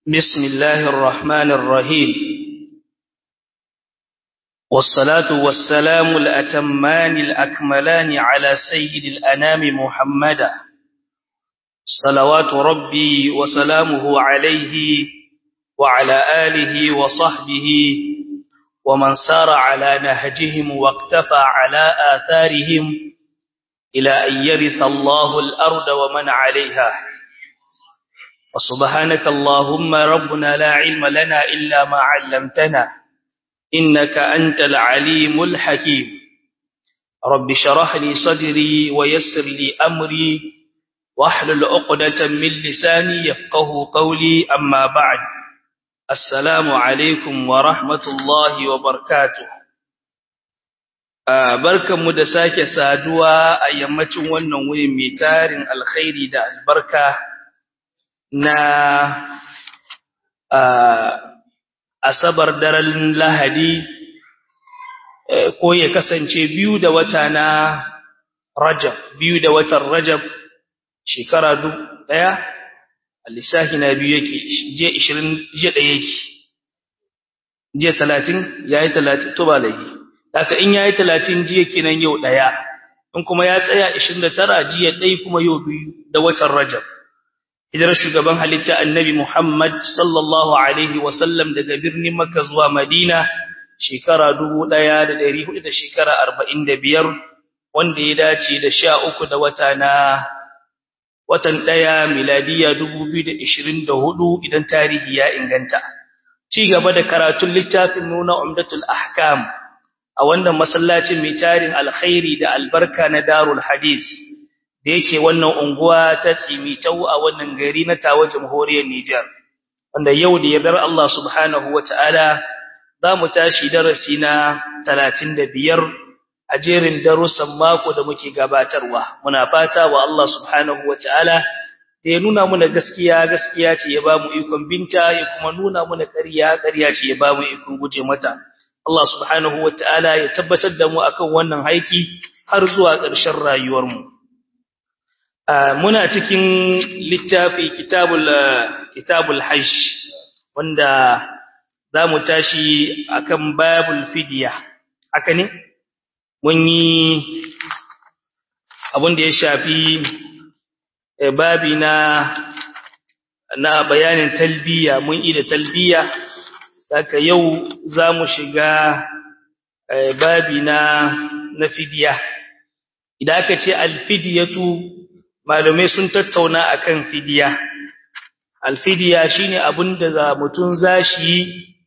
بسم الله الرحمن الرحيم والصلاة والسلام الأتمان الأكملان على سيد الأنام محمدا صلوات ربي وسلامه عليه وعلى آله وصحبه ومن سار على نهجهم واقتفى على آثارهم إلى أن يرث الله الأرض ومن عليها وسبحانك اللهم ربنا لا علم لنا إلا ما علمتنا إنك أنت العليم الحكيم رب شرح لي صدري ويسر لي أمري واحلل عقدة من لساني يفقه قولي أما بعد السلام عليكم ورحمة الله وبركاته barkanmu da sake saduwa a yammacin wannan wuri mai tarin alkhairi da albarka na asabar daren lahadi ko ya kasance biyu da wata na rajab biyu da watan rajab shekara ɗaya lissafi na biyu yake je ishirin je ɗaya yake je talatin ya yi talatin to ba laifi haka in ya yi talatin jiya kenan yau ɗaya in kuma ya tsaya ishirin da tara jiya ɗaya kuma yau biyu da watan rajab hijirar shugaban halitta annabi Muhammad sallallahu alaihi wasallam daga birnin Makka zuwa Madina shekara 1400 da shekara 45 wanda ya dace da 13 da wata na watan daya miladiya 2024 idan tarihi ya inganta ci gaba da karatun littafin nuna umdatul ahkam a wannan masallacin mai tarin alkhairi da albarka na darul hadis da yake wannan unguwa ta tsimitau a wannan gari na tawa jamhuriyar Nijar wanda yau da yardar Allah subhanahu wataala za mu tashi darasi na 35 a jerin darussan mako da muke gabatarwa muna fata wa Allah subhanahu wataala da ya nuna muna gaskiya gaskiya ce ya bamu ikon binta ya kuma nuna muna ƙarya ƙarya ce ya bamu ikon guje mata Allah subhanahu wataala ya tabbatar da mu akan wannan haiki har zuwa ƙarshen rayuwarmu mu muna cikin littafi kitabul kitabul hajj wanda zamu tashi akan babul fidya haka ne mun yi abin da ya shafi babi na na bayanin talbiya mun yi da talbiya haka yau zamu shiga babi na na fidya idan aka ce alfidiyatu malumai sun tattauna akan fidiya alfidiya shine abinda za mutun zashi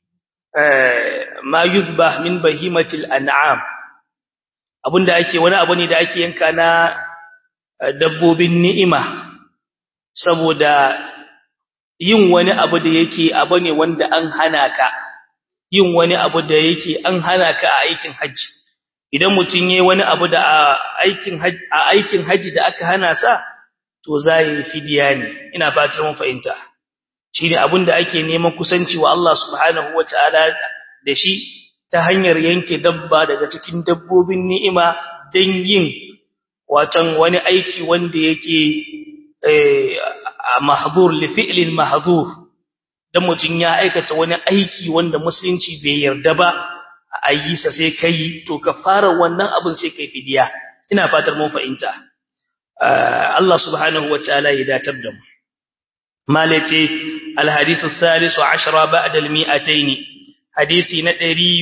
ma yuzbah min bahimatil an'am abinda ake wani abu ne da ake yanka na dabbobin ni'ima saboda yin wani abu da yake abu ne wanda an hana ka yin wani abu da yake an hana ka a aikin haji idan mutun yayi wani abu da aikin haji a aikin haji da aka hana sa to zai fidiya ne ina fatar mun fahimta shine abinda ake neman kusanci wa Allah subhanahu wataala da shi ta hanyar yanke dabba daga cikin dabbobin ni'ima dan yin watan wani aiki wanda yake eh mahdhur li fi'lin mahdhur dan mutun ya aikata wani aiki wanda musulunci bai yarda ba a yi sa sai kai to ka fara wannan abin sai kai fidiya ina fatar mun fahimta Allah subhanahu wataala ya datar da mu malati alhadith athalis 10 ba'da almi'atayn hadisi na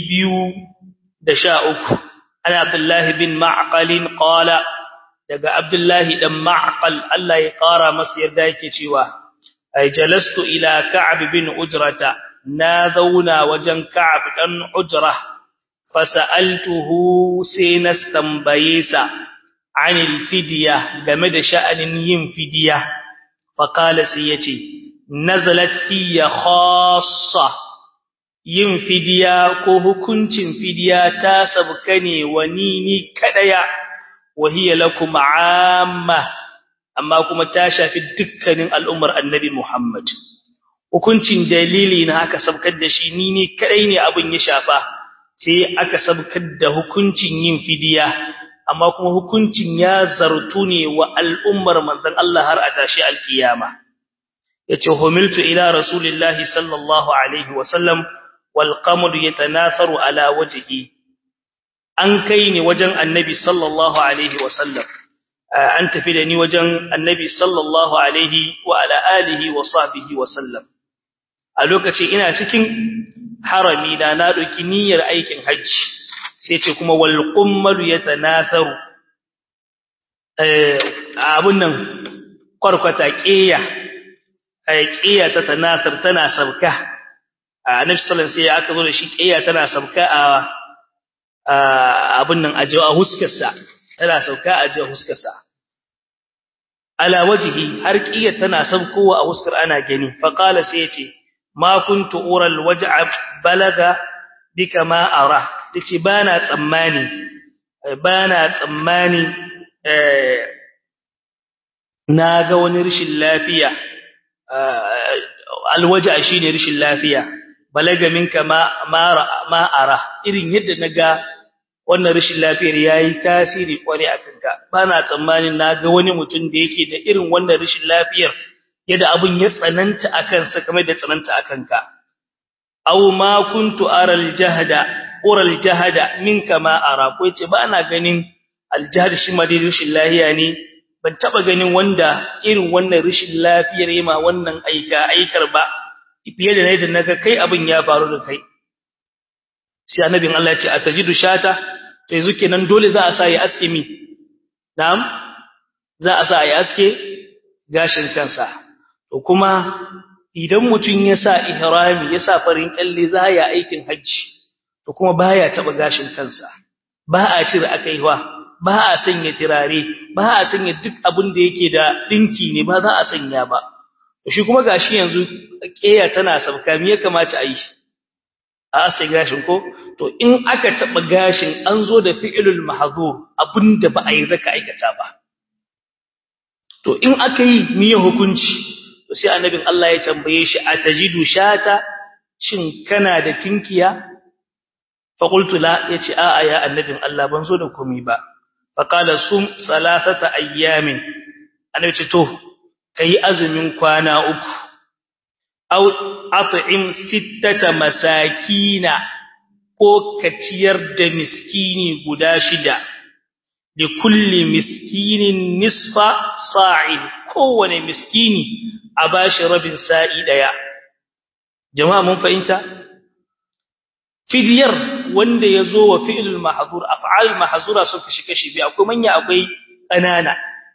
213 ana abdullah bin ma'qal qala daga abdullah dan ma'qal Allah ya kara masa yarda yake cewa ay jalastu ila ka'b bin ujrata na zauna wajen ka'b dan ujrah fasa'altuhu sai na tambaye sa anil fidiya game da sha'anin yin fidiya faqala sai yace nazalat fiya khassa yin fidiya ko hukuncin fidiya ta sabka ne wani ni kadaya wahiya lakum amma amma kuma ta shafi dukkanin al'ummar annabi Muhammad hukuncin dalili na aka sabkar da shi ni ne kadai ne abin ya shafa sai aka sabkar da hukuncin yin fidiya amma kuma hukuncin ya zartu ne wa al'ummar manzon Allah har a tashi alkiyama yace humiltu ila rasulillahi sallallahu alaihi wasallam wal qamar yatanatharu ala wajhi an kai ni wajen annabi sallallahu alaihi wasallam an tafi da ni wajen annabi sallallahu alaihi wa ala alihi wa sahbihi wasallam a lokaci ina cikin harami da na doki niyyar aikin hajji sai ce kuma wal qummalu yatanatharu eh abun nan kwarkwata qiya eh qiya ta tanathar tana sabka annabi sallallahu alaihi wasallam sai aka zo da shi qiya tana sabka a abun nan a jawa huskarsa tana sauka a jawa huskarsa ala wajhi har qiya tana sabkowa a huskar ana gani fa qala sai yace ma kuntu ural waj'a balaga bika ma ara tace bana tsammani bana tsammani eh naga wani rishin lafiya alwaja shine rishin lafiya balaga minka ma ma ara irin yadda naga wannan rishin lafiyar yayi tasiri kware akan ka bana tsammanin naga wani mutum da yake da irin wannan rishin lafiyar yadda abun ya tsananta akan sa kamar da tsananta akan ka aw ma kuntu aral jahda ural jahda minka ma ara ko yace ba ana ganin aljahd shi ma dai rishin lafiya ne ban taba ganin wanda irin wannan rishin lafiyar yema wannan aika aikar ba fiye da yadda naga kai abin ya faru da kai sai annabin Allah ya ce atajidu shata to yanzu kenan dole za a sa ya aske mi na'am za a sa ya aske gashin kansa to kuma idan mutun ya sa ihrami ya sa farin kalle za ya aikin haji to kuma baya taba gashin kansa ba a cire akaiwa ba a sanya tirare ba a sanya duk abin da yake da dinki ne ba za a sanya ba to shi kuma gashi yanzu keya tana sabka me ya kamata a yi a asa gashin ko to in aka taba gashin an zo da fi'ilul mahdhur abinda ba a yi raka aikata ba to in aka yi miye hukunci to sai annabin Allah ya tambaye shi atajidu shata shin kana da tinkiya fa qultu la yace a a ya annabin Allah ban zo da komai ba fa qala sum salasata ayyamin annabi ce to kai azumin kwana uku aw at'im sittata masakina ko ka ciyar da miskini guda shida li kulli miskinin nisfa sa'in kowane miskini a bashi rabin sa'i daya jama'a mun fahimta fidiyar wanda yazo wa fi'lul mahdhur af'al mahzura sun kashi kashi bi akwai manya akwai kanana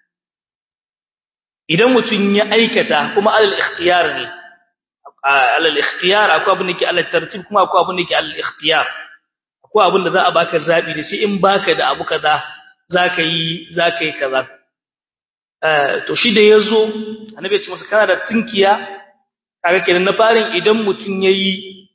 idan mutun ya aikata kuma alal ikhtiyar ne alal ikhtiyar akwai abin da ke alal tartib kuma akwai abin da ke alal ikhtiyar akwai abin da za a baka zabi da sai in baka da abu kaza zaka yi zaka yi kaza eh to shi da yazo annabi ya ce masa kana da tinkiya kaga kenan na farin idan mutun yayi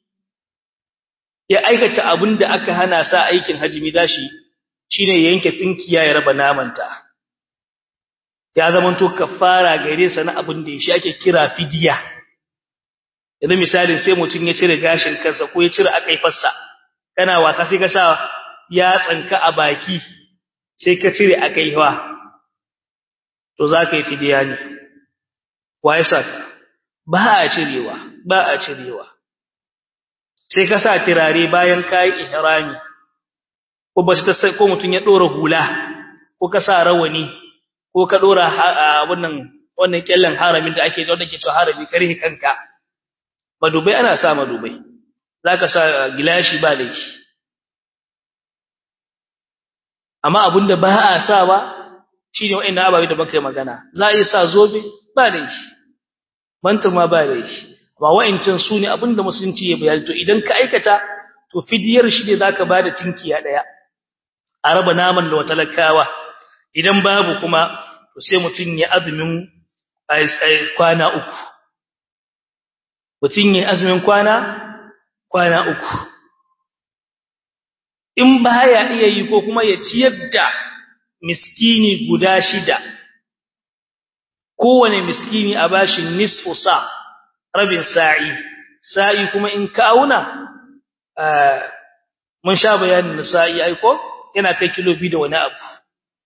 ya aikata abin da aka hana sa aikin hajimi dashi shine ya yanke tinkiya ya raba namanta ya zamanto kafara gare sa na abin da shi ake kira fidiya yanzu misalin sai mutum ya cire gashin kansa ko ya cire akaifarsa kana wasa sai ka sa ya tsanka a baki sai ka cire akaiwa to za ka yi fidiya ne wa ya sa ba a cirewa ba a cirewa sai ka sa tirare bayan ka yi ihrami ko ba ta sai ko mutum ya dora hula ko ka sa rawani ko ka dora wannan wannan kyallan haramin da ake jawo da ke cewa harami kare kanka madubai ana sa madubai zaka sa gilashi ba laifi amma abinda ba a sa ba shine wa'annan ababe da baka magana za a yi sa zobe ba laifi mantar ma ba laifi amma wa'ancin su ne abinda musulunci ya bayani to idan ka aikata to fidiyar shi ne zaka bada tinkiya daya a raba naman da talakawa idan babu kuma to sai mutun ya azumin kwana uku mutum yi azumin kwana kwana uku in baya iya yi ko kuma ya ciyar da miskini guda shida kowane miskini a bashi nisfu sa rabin sa'i sa'i kuma in ka auna mun sha bayanin sa'i aiko yana kai kilo biyu da wani abu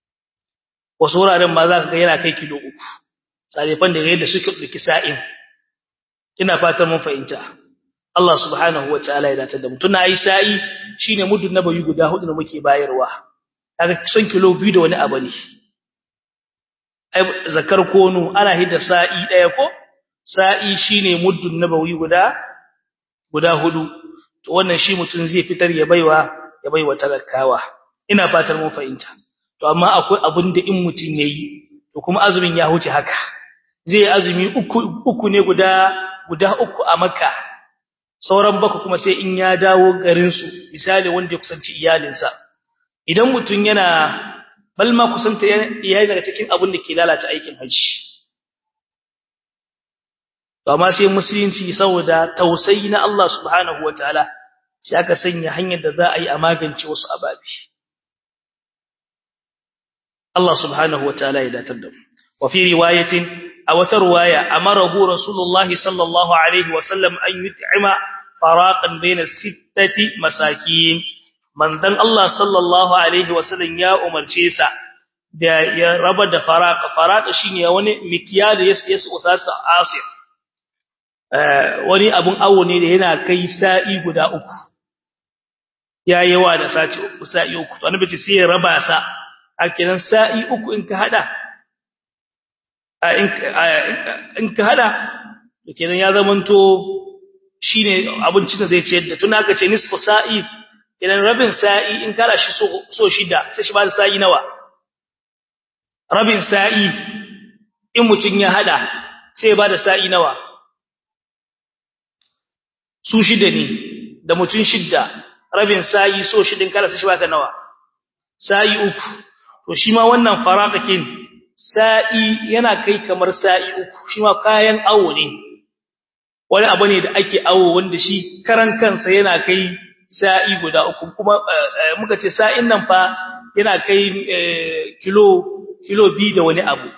wasu wuraren ma za ka ga yana kai kilo uku sarifan da yadda suke ɗauki sa'in ina fatan mun fahimta Allah subhanahu wataala ya datar da mu tuna yi sa'i shine muddin nabayi guda hudu da muke bayarwa kaga son kilo biyu da wani abu ne ai zakar kono ana hidda sa'i daya ko sa'i shine muddin nabawi guda guda hudu to wannan shi mutun zai fitar ya baiwa ya baiwa talakawa ina fatar mun fahimta to amma akwai abin da in mutun yayi to kuma azumin ya huce haka zai azumi uku uku ne guda guda uku a makka sauran baka kuma sai in ya dawo garin su misali wanda ya kusanci iyalinsa idan mutun yana balma kusanta iyali daga cikin abin da ke lalata aikin haji to amma sai musulunci saboda tausayi na Allah subhanahu wataala sai aka sanya hanyar da za a yi a magance wasu ababi Allah subhanahu wataala ya datar da mu wa fi riwayatin a wata riwaya amarahu rasulullah sallallahu alaihi wasallam an yut'ima faraqan baina sittati masakin manzon Allah sallallahu alaihi wasallam ya umarce sa da ya raba da faraqa faraqa shine wani mikyal yas yas usasa asir wani abun awo ne da yana kai sa'i guda uku ya yawa da saci uku sa'i uku to annabi ce sai ya raba sa a kenan sa'i uku in ka hada in ka hada to kenan ya zamanto shine abincin da zai ciyar da tun aka ce nisfu sa'i idan rabin sa'i in kara shi so so shida sai shi ba da sa'i nawa rabin sa'i in mutun ya hada sai ya ba da sa'i nawa su shida ne da mutun shida rabin sa'i so shidin kara sai shi ba ka nawa sa'i uku to shi ma wannan faraqakin sa'i yana kai kamar sa'i uku shi ma kayan awo ne wani abu ne da ake awo wanda shi karan kansa yana kai sa'i guda uku kuma muka ce sa'in nan fa yana kai kilo kilo biyu da wani abu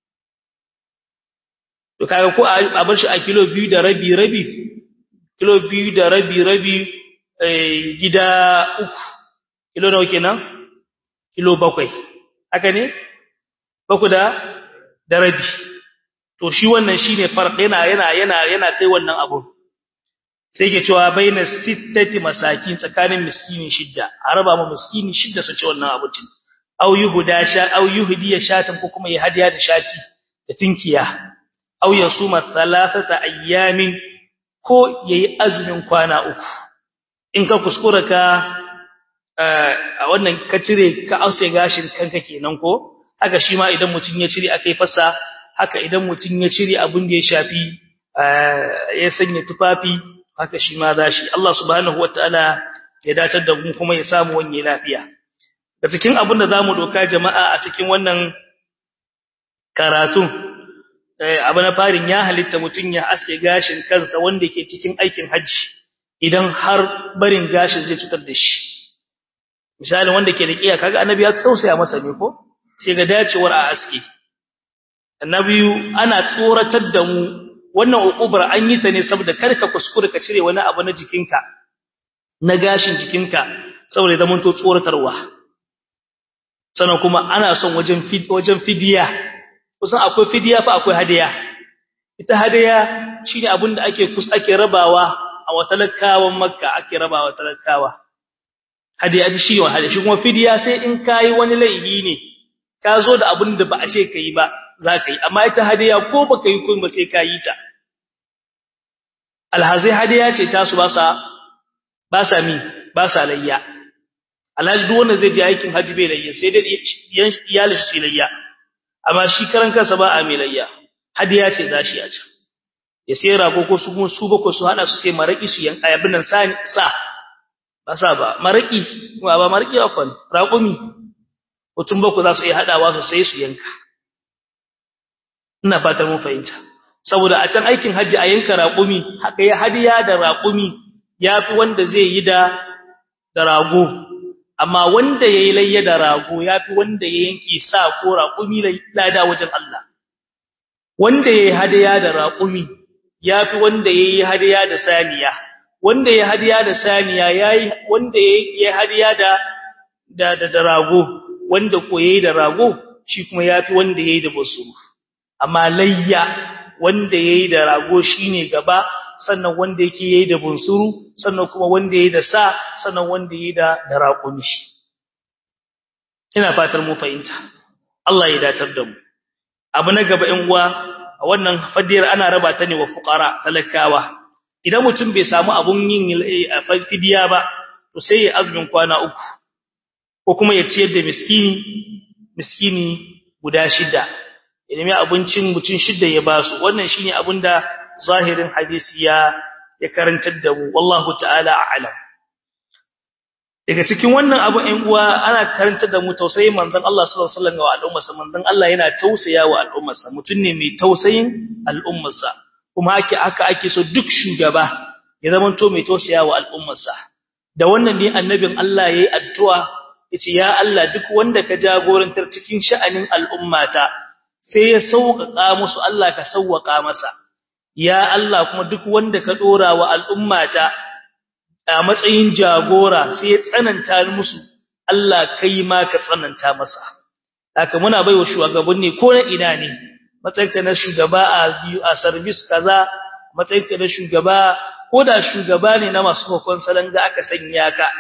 to kaga ko a bar shi a kilo biyu da rabi rabi kilo biyu da rabi rabi gida uku kilo nawa kenan kilo bakwai haka ne baku da da rabi to shi wannan shine farq yana yana yana yana kai wannan abu sai ke cewa baina sittati masakin tsakanin miskini shidda a raba mu miskini shidda su ci wannan abincin aw yuhda sha aw yuhdiya shatan ko kuma ya hadiya da shati da tinkiya aw yasuma thalathata ayyamin ko yayi azumin kwana uku in ka kuskura ka a wannan ka cire ka ause gashin kanka kenan ko haka shi ma idan mutun ya cire akai fasa haka idan mutun ya cire abin da ya shafi ya sanya tufafi haka shi ma zashi Allah subhanahu wataala ya datar da mu kuma ya samu wanye lafiya da cikin abin da zamu doka jama'a a cikin wannan karatu abu na farin ya halitta mutun ya aske gashin kansa wanda ke cikin aikin haji idan har barin gashin zai cutar da shi misalin wanda ke da kiya kaga annabi ya tausaya masa ne ko sai ga dacewar a aske annabi ana tsoratar da mu wannan uqubar an yi ta ne saboda karka kuskure ka cire wani abu na jikinka na gashin jikinka saboda zaman to tsoratarwa sannan kuma ana son wajen wajen fidiya kusan akwai fidiya fa akwai hadiya ita hadiya shine abin da ake kus ake rabawa a watalakawan makka ake rabawa talakawa hadiya shi wa hadiya shi kuma fidiya sai in kai wani laifi ne ka zo da abin da ba a ce kai ba za ka yi amma ita hadiya ko baka yi kun ba sai ka yi ta alhazai hadiya ce tasu ba sa ba sa mi ba sa layya alhaji duk wanda zai je aikin haji bai layya sai dai iyalin shi layya amma shi karan kansa ba a mai layya hadiya ce za shi a can ya sai rago ko su kuma su bako su hada su sai maraki su yan ayabin nan sa sa ba sa ba maraki ba maraki afan raƙumi mutum bako za su iya hadawa su sai su yanka ina fatar mun fahimta saboda a can aikin haji a yanka raƙumi haka ya hadiya da raƙumi yafi wanda zai yi da da rago amma wanda yayi layya da rago yafi wanda ya yanki sa ko raƙumi lada wajen Allah wanda yayi hadiya da raƙumi yafi wanda yayi hadiya da saniya wanda yayi hadiya da saniya yayi wanda yayi hadiya da da da rago wanda ko yayi da rago shi kuma yafi wanda yayi da basuru amma layya wanda yayi da rago shine gaba sannan wanda yake yayi da bunsuru sannan kuma wanda yayi da sa sannan wanda yayi da da raƙumi ina fatar mu fahimta Allah ya datar da mu abu na gaba in uwa wannan fadiyar ana raba ta ne wa fuqara talakawa idan mutum bai samu abun yin fidiya ba to sai ya azumin kwana uku ko kuma ya ciyar da miskini miskini guda shida idan mai abincin mutum shida ya basu wannan shine abinda zahirin hadisi ya ya karantar da mu wallahu ta'ala a'lam daga cikin wannan abu ɗan uwa ana karantar da mu tausayin manzon Allah sallallahu alaihi wasallam wa al'ummarsa manzon Allah yana tausaya wa al'ummarsa mutum ne mai tausayin al'ummarsa kuma ake aka ake so duk shugaba ya zama to mai tausaya wa al'ummarsa da wannan ne annabin Allah yayi addu'a yace ya Allah duk wanda ka jagorantar cikin sha'anin al'ummata sai ya sauƙaƙa musu Allah ka sauƙaƙa masa ya Allah kuma duk wanda ka dora wa al'ummata a matsayin jagora sai ya tsananta musu Allah kai ma ka tsananta masa haka muna baiwa shugabanni ko na ina ne matsayinka na shugaba a biyu a service kaza matsayinka na shugaba ko da shugaba ne na masu hukun salanga aka sanya ka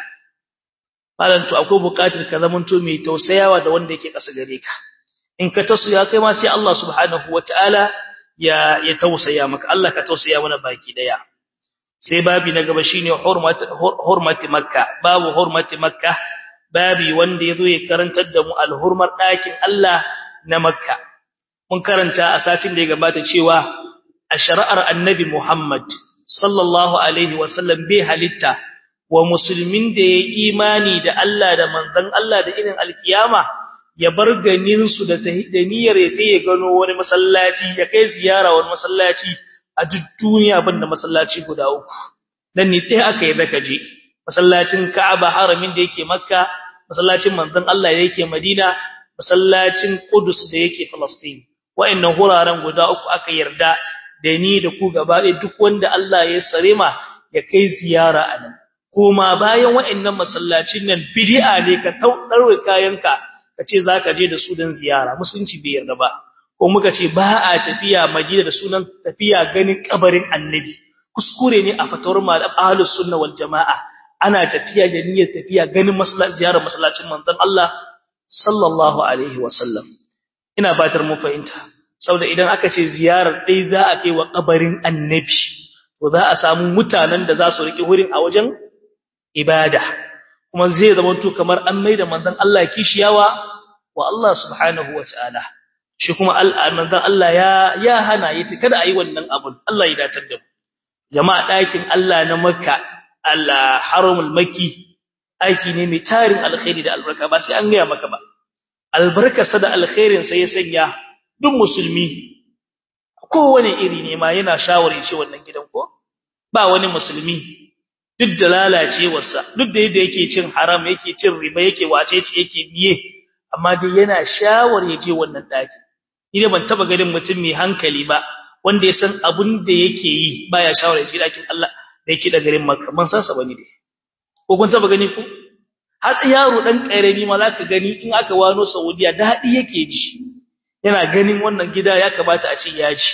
malan to akwai buƙatar ka zamanto mai tausayawa da wanda yake ƙasa gare ka in ka tasu ya kai ma sai Allah subhanahu wataala ya ya tausaya maka Allah ka tausaya mana baki daya sai babi na gaba shine hurmat hurmati makka babu hurmati makka babi wanda yazo ya karantar da mu alhurmar dakin Allah na makka mun karanta a satin da ya gabata cewa a shari'ar annabi Muhammad sallallahu alaihi wasallam bai halitta wa musulmin da ya imani da Allah da manzon Allah da irin alkiyama ya bar ganin su da niyyar ya taye gano wani masallaci ya kai ziyara wani masallaci a duk duniya banda masallaci guda uku dan ne dai aka yi zaka je masallacin Ka'aba haramin da yake Makka masallacin manzon Allah da yake Madina masallacin Qudus da yake Palestine wa'annan huraren guda uku aka yarda da ni da ku gaba ɗaya duk wanda Allah ya sare ma ya kai ziyara a nan kuma bayan wa'annan masallacin nan bid'a ne ka taudare kayanka kace zaka je da su dan ziyara musulunci bai yarda ba ko muka ce ba a tafiya Madina da sunan tafiya ganin kabarin Annabi kuskure ne a fatawar malam ahlus sunna wal jamaa ana tafiya da niyyar tafiya ganin masallaci ziyarar masallacin manzon Allah sallallahu alaihi wasallam ina batar mu fahimta saboda idan aka ce ziyarar dai za a kai wa kabarin Annabi to za a samu mutanen da za su riki wurin a wajen ibada kuma zai zama to kamar an maida manzon Allah kishiyawa wa Allah subhanahu wataala shi kuma manzon Allah ya ya hana yace kada ayi wannan abun Allah ya datar da mu jama'a dakin Allah na Makka Allah haramul makki aiki ne mai tarin alkhairi da albarka ba sai an gaya maka ba albarkarsa da alkhairin sa ya sanya duk musulmi kowane iri ne ma yana shawari ce wannan gidan ko ba wani musulmi duk da lalacewarsa duk da yadda yake cin haram yake cin riba yake wacece yake biye amma dai yana shawar ya je wannan daki ni ban taba ganin mutum mai hankali ba wanda ya san abun da yake yi baya shawar ya je dakin Allah da yake da garin Makka ban san sa bane dai ko kun taba gani ku har yaro dan karami ma zaka gani in aka wano Saudiya dadi yake ji yana ganin wannan gida ya kamata a ce ya ji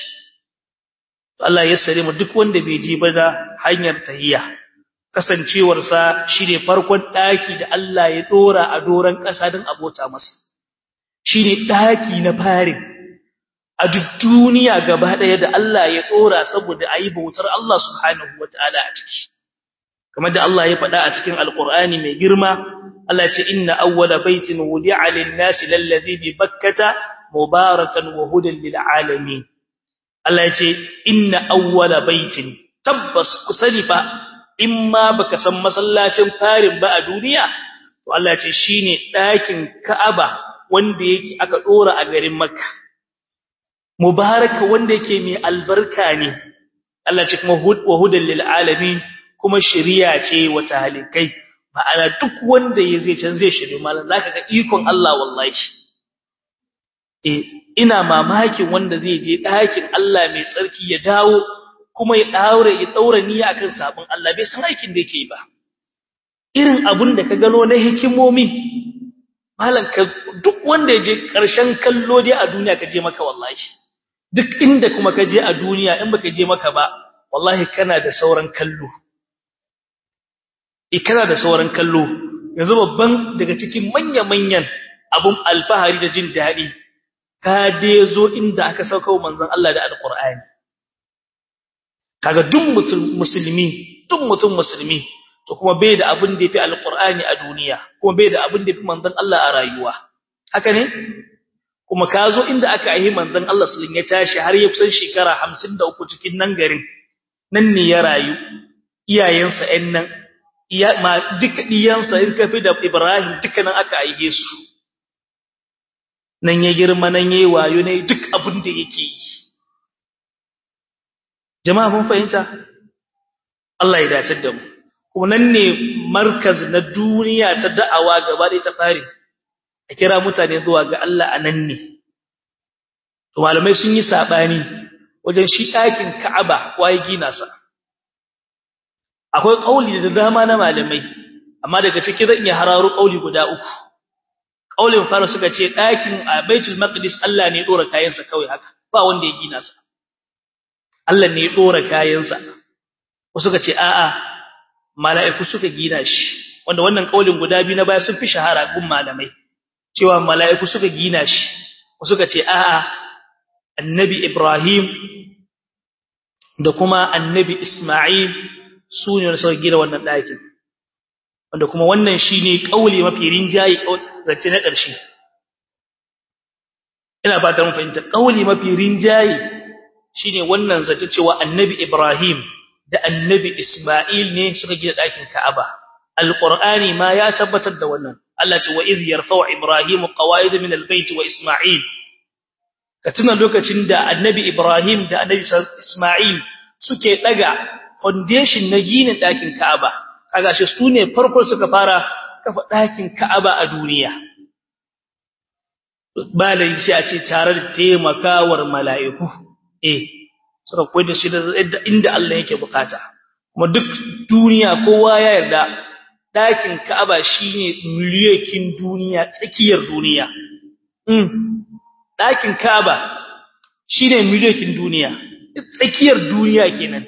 Allah ya sare mu duk wanda bai je ba da hanyar tahiyya kasancewarsa shine farkon daki da Allah ya dora a doran ƙasa don abota masa shine daki na farin a duk duniya gaba daya da Allah ya dora saboda ayi bautar Allah subhanahu wataala a ciki kamar da Allah ya faɗa a cikin alqur'ani mai girma Allah ya ce inna awwala baitin wudi'a lin-nasi lalladhi bi bakkata mubarakan wa hudan lil alamin Allah ya ce inna awwala baitin tabbas kusani fa in ma baka san masallacin farin ba a duniya to Allah ya ce shine ɗakin Ka'aba wanda yake aka dora a garin Makka mubaraka wanda yake mai albarka ne Allah ce kuma wa hudan lil alamin kuma shari'a ce wa talikai ma'ana duk wanda ya zai can zai shiri malan zaka ga ikon Allah wallahi eh ina mamakin wanda zai je ɗakin Allah mai tsarki ya dawo kuma ya daure ya daura niyya akan sabon Allah bai san aikin da yake ba irin abun da ka gano na hikimomi malan ka duk wanda ya je ƙarshen kallo dai a duniya ka je maka wallahi duk inda kuma ka je a duniya in baka je maka ba wallahi kana da sauran kallo eh kana da sauran kallo yanzu babban daga cikin manya-manyan abun alfahari da jin daɗi ka dai zo inda aka sauka manzon Allah da alqur'ani kaga duk mutum musulmi duk mutum musulmi to kuma bai da abin da yafi alqur'ani a duniya kuma bai da abin da yafi manzon Allah a rayuwa haka ne kuma ka zo inda aka yi manzon Allah sallallahu ya tashi har ya kusan shekara 53 cikin nan garin nan ne ya rayu iyayensa ɗan nan iya ma duka diyansa in kafi da Ibrahim duka nan aka aige su nan ya girma nan yayi wayo ne duk abin da yake yi jama'a mun fahimta Allah ya dace da mu kuma nan ne markaz na duniya ta da'awa gaba da ta fare a kira mutane zuwa ga Allah a nan ne to malamai sun yi sabani wajen shi ɗakin Ka'aba waye gina sa akwai kauli da dama na malamai amma daga ciki zan iya hararo kauli guda uku kaulin fara suka ce ɗakin a Baitul Maqdis Allah ne ya dora kayansa kawai haka ba wanda ya gina sa Allah ne ya dora kayansa wasu suka ce a'a mala'iku suka gina shi wanda wannan kaulin guda biyu na baya sun fi shahara gun malamai cewa mala'iku suka gina shi wasu suka ce a'a annabi Ibrahim da kuma annabi Isma'il su ne suka gina wannan ɗakin wanda kuma wannan shine kauli mafi rinjayi zance na ƙarshe ina ba ta mun fahimta kauli mafi rinjayi shine wannan zance cewa annabi Ibrahim da annabi Isma'il ne suka gina ɗakin Ka'aba alqur'ani ma ya tabbatar da wannan Allah ce wa idh yarfa'u Ibrahim qawaid min albayt wa Isma'il ka tuna lokacin da annabi Ibrahim da annabi Isma'il suke daga foundation na ginin ɗakin Ka'aba kaga shi sune farko suka fara kafa ɗakin Ka'aba a duniya ba da shi a ce tare da taimakawar mala'iku eh suka koyar da shi da inda Allah yake bukata kuma duk duniya kowa ya yarda ɗakin Ka'aba shine miliyoyin duniya tsakiyar duniya mm ɗakin Ka'aba shine miliyoyin duniya tsakiyar duniya kenan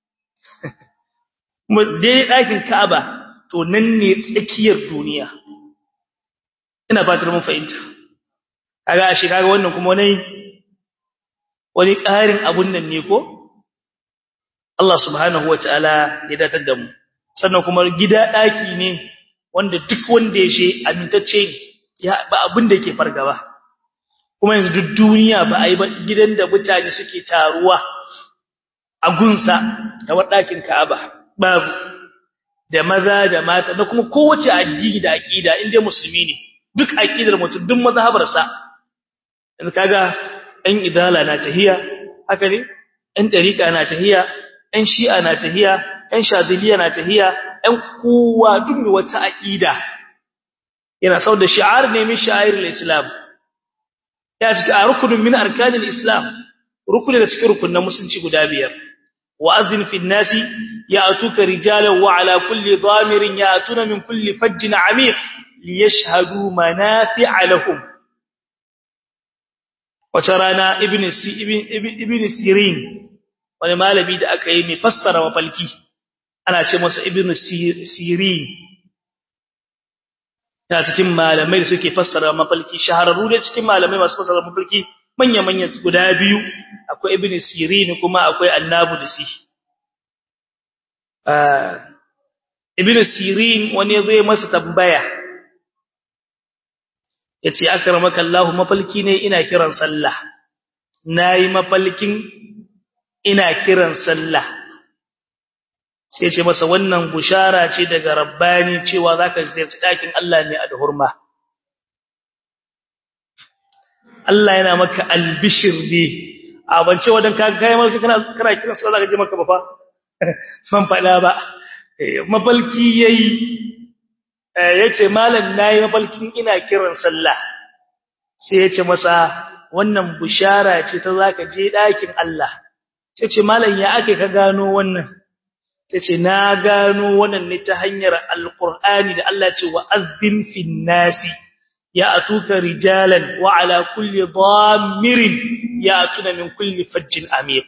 kuma dai ɗakin Ka'aba to nan ne tsakiyar duniya ina fatar mun fahimta kaga shi kaga wannan kuma wani wani ƙarin abun nan ne ko Allah subhanahu wataala ya datar da mu sannan kuma gida ɗaki ne wanda duk wanda ya she amintacce ne ya ba abin da yake fargaba kuma yanzu duk duniya ba a yi ba gidan da mutane suke taruwa a gunsa kamar ɗakin Ka'aba babu da maza da mata da kuma kowace addini da aqida inda musulmi ne duk aqidar mutum duk mazhabarsa yanzu kaga ɗan idala na tahiya haka ne ɗan dariqa na tahiya ɗan shi'a na tahiya ɗan shadiliya na tahiya ɗan kowa duk mai wata aqida yana sau da shi'ar ne min sha'airul islam ya cika a rukunin min arkanil islam rukuni da cikin rukunin musulunci guda biyar وأذن في الناس يأتوك رجالا وعلى كل ضامر يأتون من كل فج عميق ليشهدوا منافع لهم وترانا ابن ابن ابن سيرين wani malami da aka yi mai fassara mafalki ana ce masa ibn sirin yana cikin malamai da suke fassara mafalki shahararru da cikin malamai masu fassara mafalki manya-manya guda biyu akwai ibn sirin kuma akwai annabu da si ibn sirin wani ya zo masa tambaya ya ce akramaka Allah mafalki ne ina kiran sallah nayi mafalkin ina kiran sallah sai ce masa wannan bushara ce daga rabbani cewa zaka ziyarci dakin Allah ne a hurma Allah yana maka albishir ne a bance wadan ka kai maka kana kana kiran sallah zaka je maka ba fa man fada ba mafalki yayi yace malam nayi mafalkin ina kiran sallah sai yace masa wannan bushara ce ta zaka je dakin Allah sai ce malam ya ake ka gano wannan sai ce na gano wannan ne ta hanyar alqur'ani da Allah ce wa azzin fin nasi ya atuka rijalan wa ala kulli dhammirin ya atuna min kulli fajjin amiq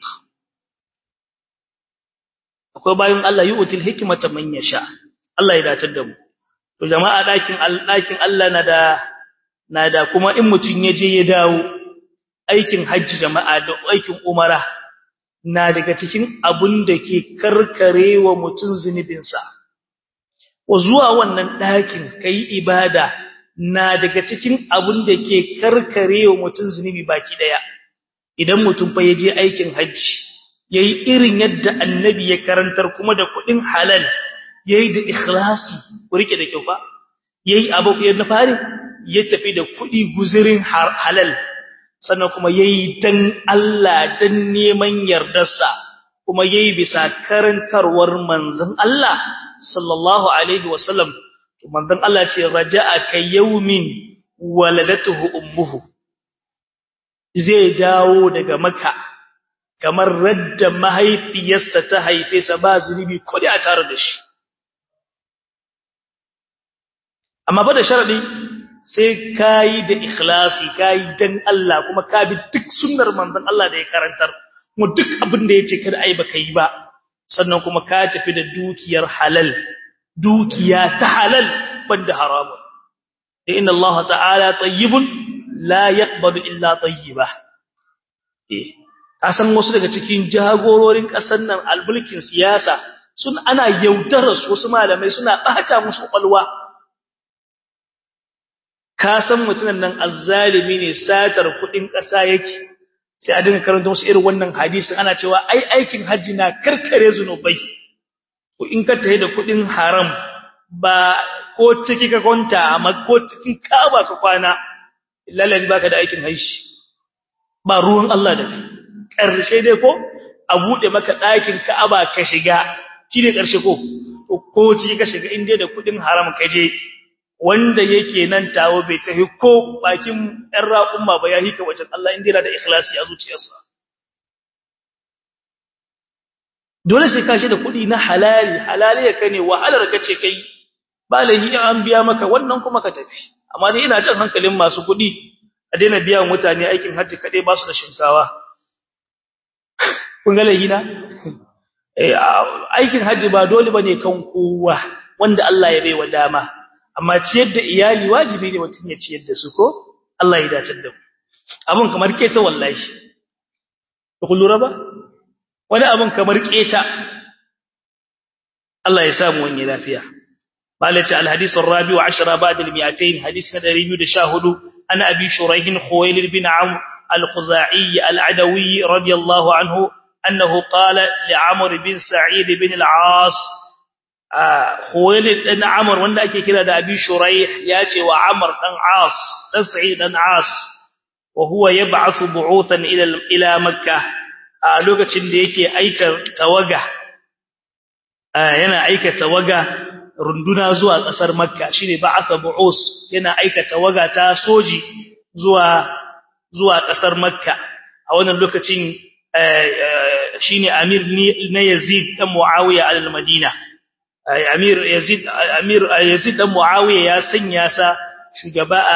akwai bayan Allah yu'til hikmata man yasha Allah ya dace da mu to jama'a dakin dakin Allah na da na da kuma in mutun yaje ya dawo aikin hajji jama'a da aikin umara na daga cikin abun da ke karkarewa mutun zunubinsa wa zuwa wannan dakin kai ibada na daga cikin abun da ke karkarewa mutun zunubi baki daya idan mutum fa yaje aikin hajji yayi irin yadda annabi ya karantar kuma da kudin halal yayi da ikhlasi ku rike da kyau fa yayi abu ya na fari ya tafi da kudi guzurin halal sannan kuma yayi dan Allah dan neman yardarsa kuma yayi bisa karantarwar manzon Allah sallallahu alaihi wasallam to manzon Allah ce raja'a kay yawmin waladatuhu ummuhu zai dawo daga makka kamar radda mahaifiyarsa ta haife sa ba zunubi kudi a tare da shi amma ba da sharadi sai kai da ikhlasi kai dan Allah kuma ka bi duk sunnar manzon Allah da ya karantar mu duk abin da yace kada ai baka yi ba sannan kuma ka tafi da dukiyar halal dukiya ta halal banda haramun inna Allah ta'ala tayyibun la yaqbalu illa tayyiba eh kasan wasu daga cikin jagororin kasar nan albulkin siyasa sun ana yaudarar su wasu malamai suna bata musu kwalwa kasan mutunan nan azzalimi ne satar kudin kasa yake sai a dinga karanta musu irin wannan hadisin ana cewa ai aikin haji na karkare zunubai ko in ka tayi da kudin haram ba ko ciki ka kwanta amma ko cikin kaba ka kwana lallahi baka da aikin haji ba ruwan Allah da kai ƙarshe dai ko a buɗe maka ɗakin Ka'aba ka shiga shine ƙarshe ko ko ciki ka shiga inda da kuɗin haram ka je wanda yake nan tawo bai tafi ko bakin ɗan raƙumma ba ya hika wajen Allah inda yana da ikhlasi a zuciyarsa dole sai ka shi da kuɗi na halali halali ya kane wahalar ka ce kai ba lahi an biya maka wannan kuma ka tafi amma dai ina jan hankalin masu kuɗi a daina biya mutane aikin hajji kaɗai ba su da shinkawa kun ga laihina aikin hajji ba dole bane kan kowa wanda Allah ya bai wa dama amma ciyar da iyali wajibi ne mutum ya ciyar da su ko Allah ya dace da mu abun kamar keta wallahi ba ku lura ba wani abun kamar keta Allah ya samu wani lafiya malaka alhadith arabi wa 10 ba'd al-200 hadith na 214 ana abi shuraih khuwailid bin amr al-khuzai al-adawi radiyallahu anhu أنه قال لعمر بن سعيد بن العاص خويلد بن عمر wanda ake kira da Abi Shuraih yace wa Amr dan As dan Sa'id dan As wa huwa yab'athu bu'uthan ila ila Makkah a lokacin da yake aika tawaga yana aika tawaga runduna zuwa kasar Makka shine ba'atha bu'us yana aika tawaga ta soji zuwa zuwa kasar Makka a wannan lokacin shine amir na Yazid dan Muawiya al-Madina amir Yazid amir Yazid dan Muawiya ya sanya sa shugaba a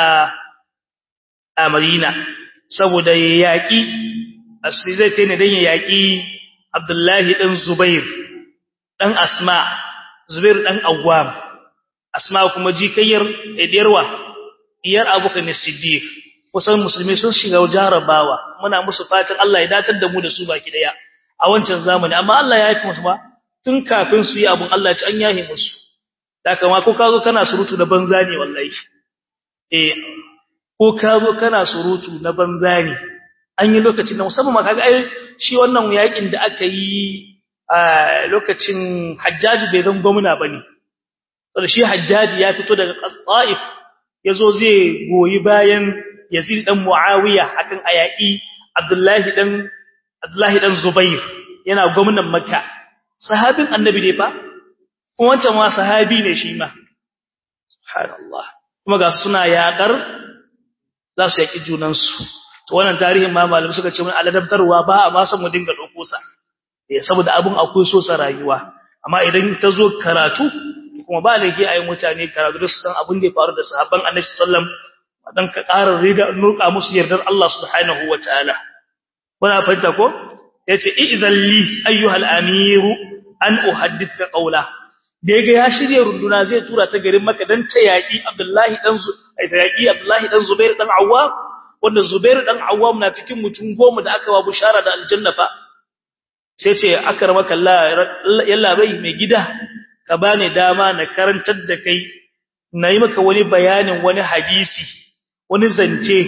a Madina saboda ya yaki asli zai tane dan ya yaki Abdullahi dan Zubair dan Asma Zubair dan Awwam Asma kuma jikayyar ediyarwa diyar Abubakar Siddiq kusan musulmi sun shiga jarabawa muna musu fatan Allah ya datar da mu da su baki daya a wancan zamani amma Allah ya yi musu ba tun kafin su yi abun Allah ci an yahi musu da kama ko kazo kana surutu na banza ne wallahi eh ko kazo kana surutu na banza ne an yi lokacin da musamman ma kaga ai shi wannan yakin da aka yi a lokacin Hajjaji bai zan gwamna bane saboda shi Hajjaji ya fito daga Taif yazo zai goyi bayan Yazid dan Muawiya akan ayaki Abdullahi dan Abdullahi dan Zubair yana gwamnan Makka sahabin annabi ne fa wancan ma sahabi ne shi ma subhanallah kuma ga suna yaƙar za su yaki junan su to wannan tarihin ma malamai suka ce mun aladabtarwa ba a ma san mu dinga dauko sa eh saboda abun akwai so sa rayuwa amma idan ta zo karatu kuma ba laifi ayi mutane karatu da su san abin da ya faru da sahabban annabi sallallahu alaihi wasallam dan ka ƙara rida nuka musu yardar Allah subhanahu wataala kuna fahimta ko yace idzan li ayyuhal amiru an uhaddithka qawla da yaga ya shirye runduna zai tura ta garin Makka dan ta yaki Abdullahi dan ta yaki Abdullahi dan Zubair dan Awwam wanda Zubair dan Awwam na cikin mutum goma da aka wa bushara da aljanna fa sai ce akramaka Allah yalla bai mai gida ka bani dama na karantar da kai nayi maka wani bayanin wani hadisi wani zance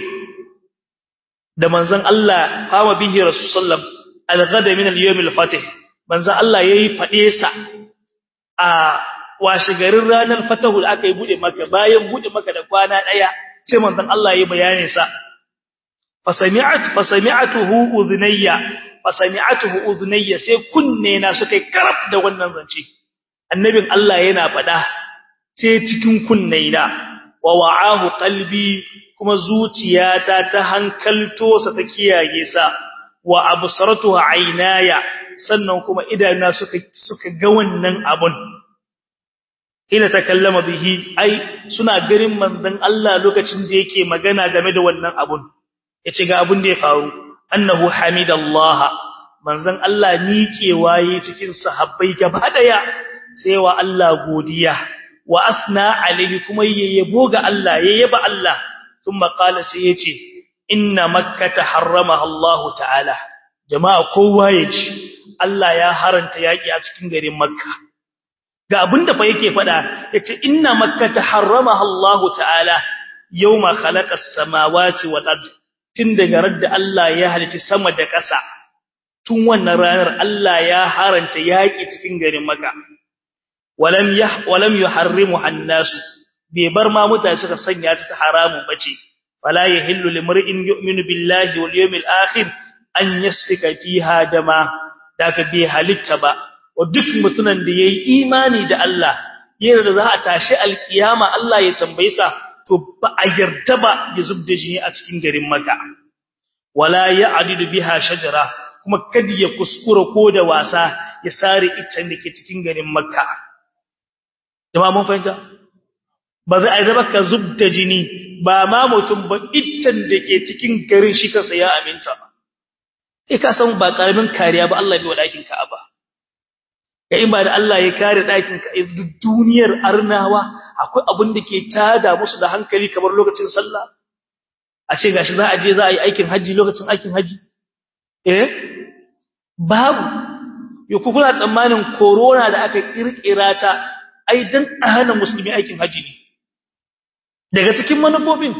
da manzon Allah fama bihi rasulullah al-ghada min al-yawm al-fatih manzon Allah yayi fade sa a washe garin ranar fatahu da aka yi bude maka bayan bude maka da kwana daya sai manzon Allah yayi bayanin sa fasami'at fasami'atuhu udhnayya fasami'atuhu udhnayya sai kunne na suka karab da wannan zance annabin Allah yana fada sai cikin kunnaina wa wa'ahu qalbi kuma zuciyata ta hankalto sa ta kiyaye sa wa absaratuhu aynaya sannan kuma idanuna suka suka ga wannan abun ina takallama bihi ai suna garin manzon Allah lokacin da yake magana game da wannan abun yace ga abun da ya faru annahu hamidallaha manzon Allah miƙewa yi cikin sahabbai gaba daya sai wa Allah godiya wa asna alaihi kuma yayyabo ga Allah yayyaba Allah thumma qala sai yace inna makkata harramaha Allah ta'ala jama'a kowa yaji Allah ya haranta yaki a cikin garin makka ga abinda fa yake fada yace inna makkata harramaha Allah ta'ala yawma khalaqa as-samawati wal ard tun daga radda Allah ya halici sama da ƙasa tun wannan ranar Allah ya haranta yaki cikin garin makka walam yah walam yuharrimu annasu bai bar ma mutane suka sanya ta haramu bace fala yahillu limri'in yu'minu billahi wal yawmil akhir an yasfika fiha dama daga bai halitta ba wa duk mutunan da yayi imani da Allah yana da za a tashi alkiyama Allah ya tambaye sa to ba a yarda ba ya zubda jini a cikin garin Makka wala ya'didu biha shajara kuma kada ya kuskura ko da wasa ya sare iccen da ke cikin garin Makka jama'a mun fahimta ba zai aida ba ka zubda jini ba ma mutum ba iccen da ke cikin garin shi kansa ya aminta ba kai ka san ba karamin kariya ba Allah bai wa dakin Ka'aba kai ba da Allah ya kare dakin ka duk duniyar arnawa akwai abin da ke tada musu da hankali kamar lokacin sallah a ce gashi za a je za a yi aikin haji lokacin aikin haji eh babu yo ku kuna tsammanin corona da aka kirkira ta ai dan a hana musulmi aikin haji ne daga cikin manufofin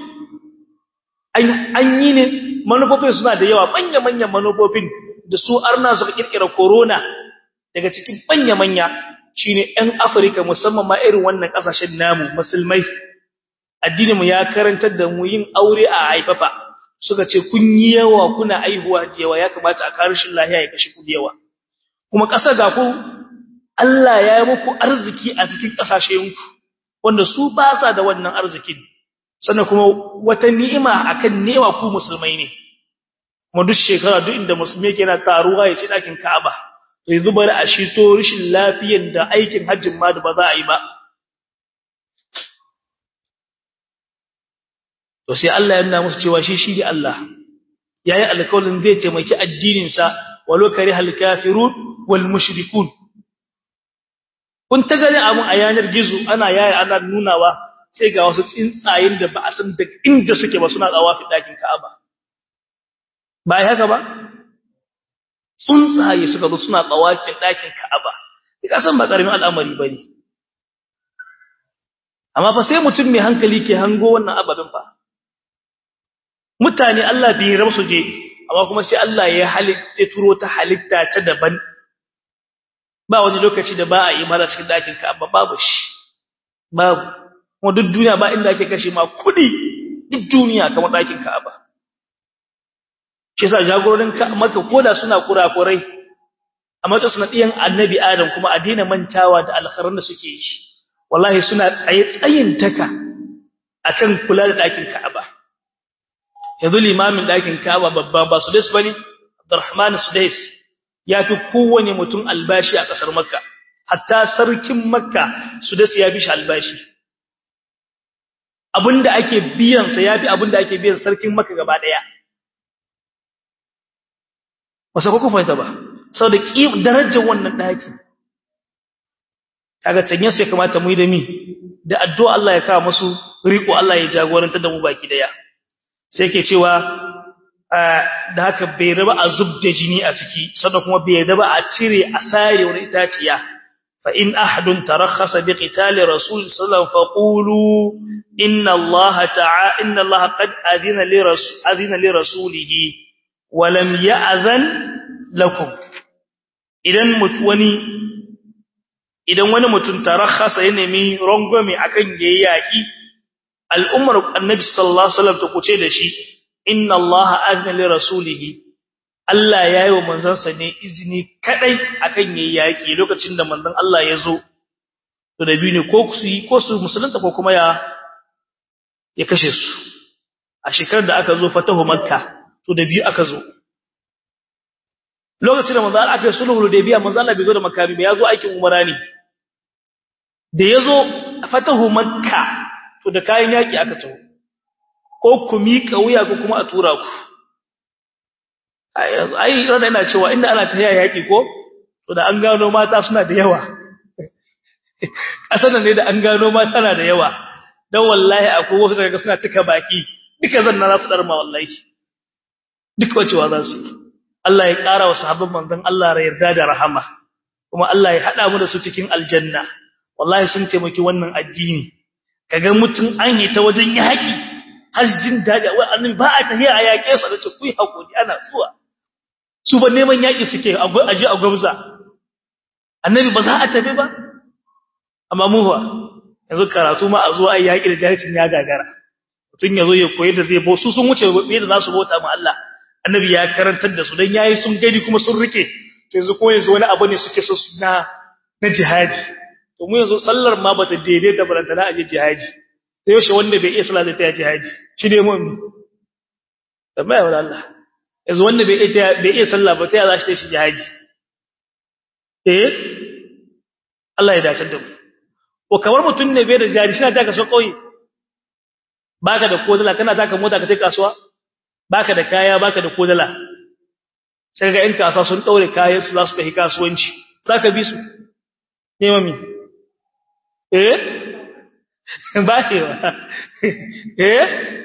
an yi ne manufofin suna da yawa manya-manyan manufofin da su arna suka kirkira corona daga cikin manya-manya shine ɗan afirka musamman ma irin wannan ƙasashen namu musulmai addininmu ya karantar da mu yin aure a haifafa suka ce kun yi yawa kuna aihuwa da yawa ya kamata a karshen lahiya ya kashe ku da yawa kuma ƙasa ga ku Allah ya yi muku arziki a cikin ƙasashenku wanda su ba sa da wannan arzikin sannan kuma wata ni'ima akan newa ku musulmai ne kuma duk shekara duk inda musulmi yake yana taruwa ya ci ɗakin Ka'aba to yanzu bari a shito rishin lafiyar da aikin hajjin ma da ba za a yi ba to sai Allah ya nuna musu cewa shi shi ne Allah yayi alƙawarin zai taimaki addinin sa walau karihal kafirun wal mushrikun kun ta gani abun a yanar gizo ana yaya ana nunawa sai ga wasu tsuntsayen da ba a san da inda suke ba suna tsawa fi dakin Ka'aba ba ai haka ba tsuntsaye suka zo suna tsawa fi dakin Ka'aba ka san ba karamin al'amari bane amma fa sai mutum mai hankali ke hango wannan ababin fa mutane Allah bai rabu su je amma kuma sai Allah ya halitta turo ta halitta ta daban ba wani lokaci da ba a yi mara cikin dakin Ka'aba babu shi babu kuma duk duniya ba inda ake kashe ma kudi duk duniya kamar dakin Ka'aba shi yasa jagororin Makka koda suna kurakurai amma to suna diyan Annabi Adam kuma a daina mantawa da alkharin da suke yi wallahi suna tsaye tsayin taka akan kula da dakin Ka'aba yanzu limamin dakin Ka'aba babba ba su des bane Abdurrahman Sudais ya fi kowane mutum albashi a ƙasar Makka, hatta sarkin Makka su da ya fi shi albashi. abinda ake biyan sa yafi abinda ake biyan sarkin Makka gaba daya wasa ku fahimta ba saboda darajar wannan daki kaga tanye sai kamata mu yi da mi da addu'a Allah ya kawo musu riko Allah ya jagoranta da mu baki daya sai yake cewa da haka bai raba a zubda jini a ciki sannan kuma bai raba a cire a sare wani itaciya fa in ahadun tarakhasa bi qitali rasul sallallahu faqulu inna Allah ta'a inna Allah qad adina li rasul adina li rasulihi wa lam ya'zan lakum idan wani idan wani mutum tarakhasa ya nemi rangwame akan yayi yaki al'ummar annabi sallallahu alaihi wasallam ta kuce da shi inna allaha azna li rasulihi Allah yayi wa manzansa ne izini kadai akan yayi yaki lokacin da manzon Allah ya zo to da biyu ne ko su yi ko su musulunta ko kuma ya ya kashe su a shekarar da aka zo fatahu makka to da biyu aka zo lokacin da manzon Allah aka yi sulhu da biya manzon Allah bai zo da makami ba ya zo aikin umara ne da ya zo fatahu makka to da kayan yaki aka taho ko ku miƙa wuya ko kuma a tura ku ai rana ina cewa inda ana ta yaya yaƙi ko to da an gano mata suna da yawa ƙasar ne da an gano mata na da yawa don wallahi akwai wasu daga suna cika baki duka zan na za su ɗarma wallahi duk wacewa za su yi Allah ya ƙara wa sahabban manzon Allah ra yarda da rahama kuma Allah ya haɗa mu da su cikin aljanna wallahi sun taimaki wannan addini kaga mutum an yi ta wajen yaƙi har jin daɗi wai annabi ba a tahiya a yaƙe su da ce ku yi hakuri ana zuwa su ba neman yaƙi suke aje a gwamza annabi ba za a tafi ba amma mu ba yanzu karatu ma a zo a yaƙi da jahilcin ya gagara mutum ya zo ya koyi da zai bo su sun wuce da za su bauta ma Allah annabi ya karantar da su dan yayi sun gani kuma sun rike to yanzu ko yanzu wani abu ne suke so su na na jihadi to mu yanzu sallar ma bata daidai da barantana aje jihadi sai yaushe wanda bai iya sallah zai ta jihadi shi ne mu tambaya wa Allah yanzu wanda bai iya bai iya sallah ba ta za shi ta shi jihadi eh Allah ya dace da mu ko kamar mutun ne bai da jihadi shi na taka so kauye baka da kodala kana taka mota ka tai kasuwa baka da kaya baka da kodala sai ga in kasuwa sun daure kayan su za su tafi kasuwanci zaka bi su ne mami eh bayewa eh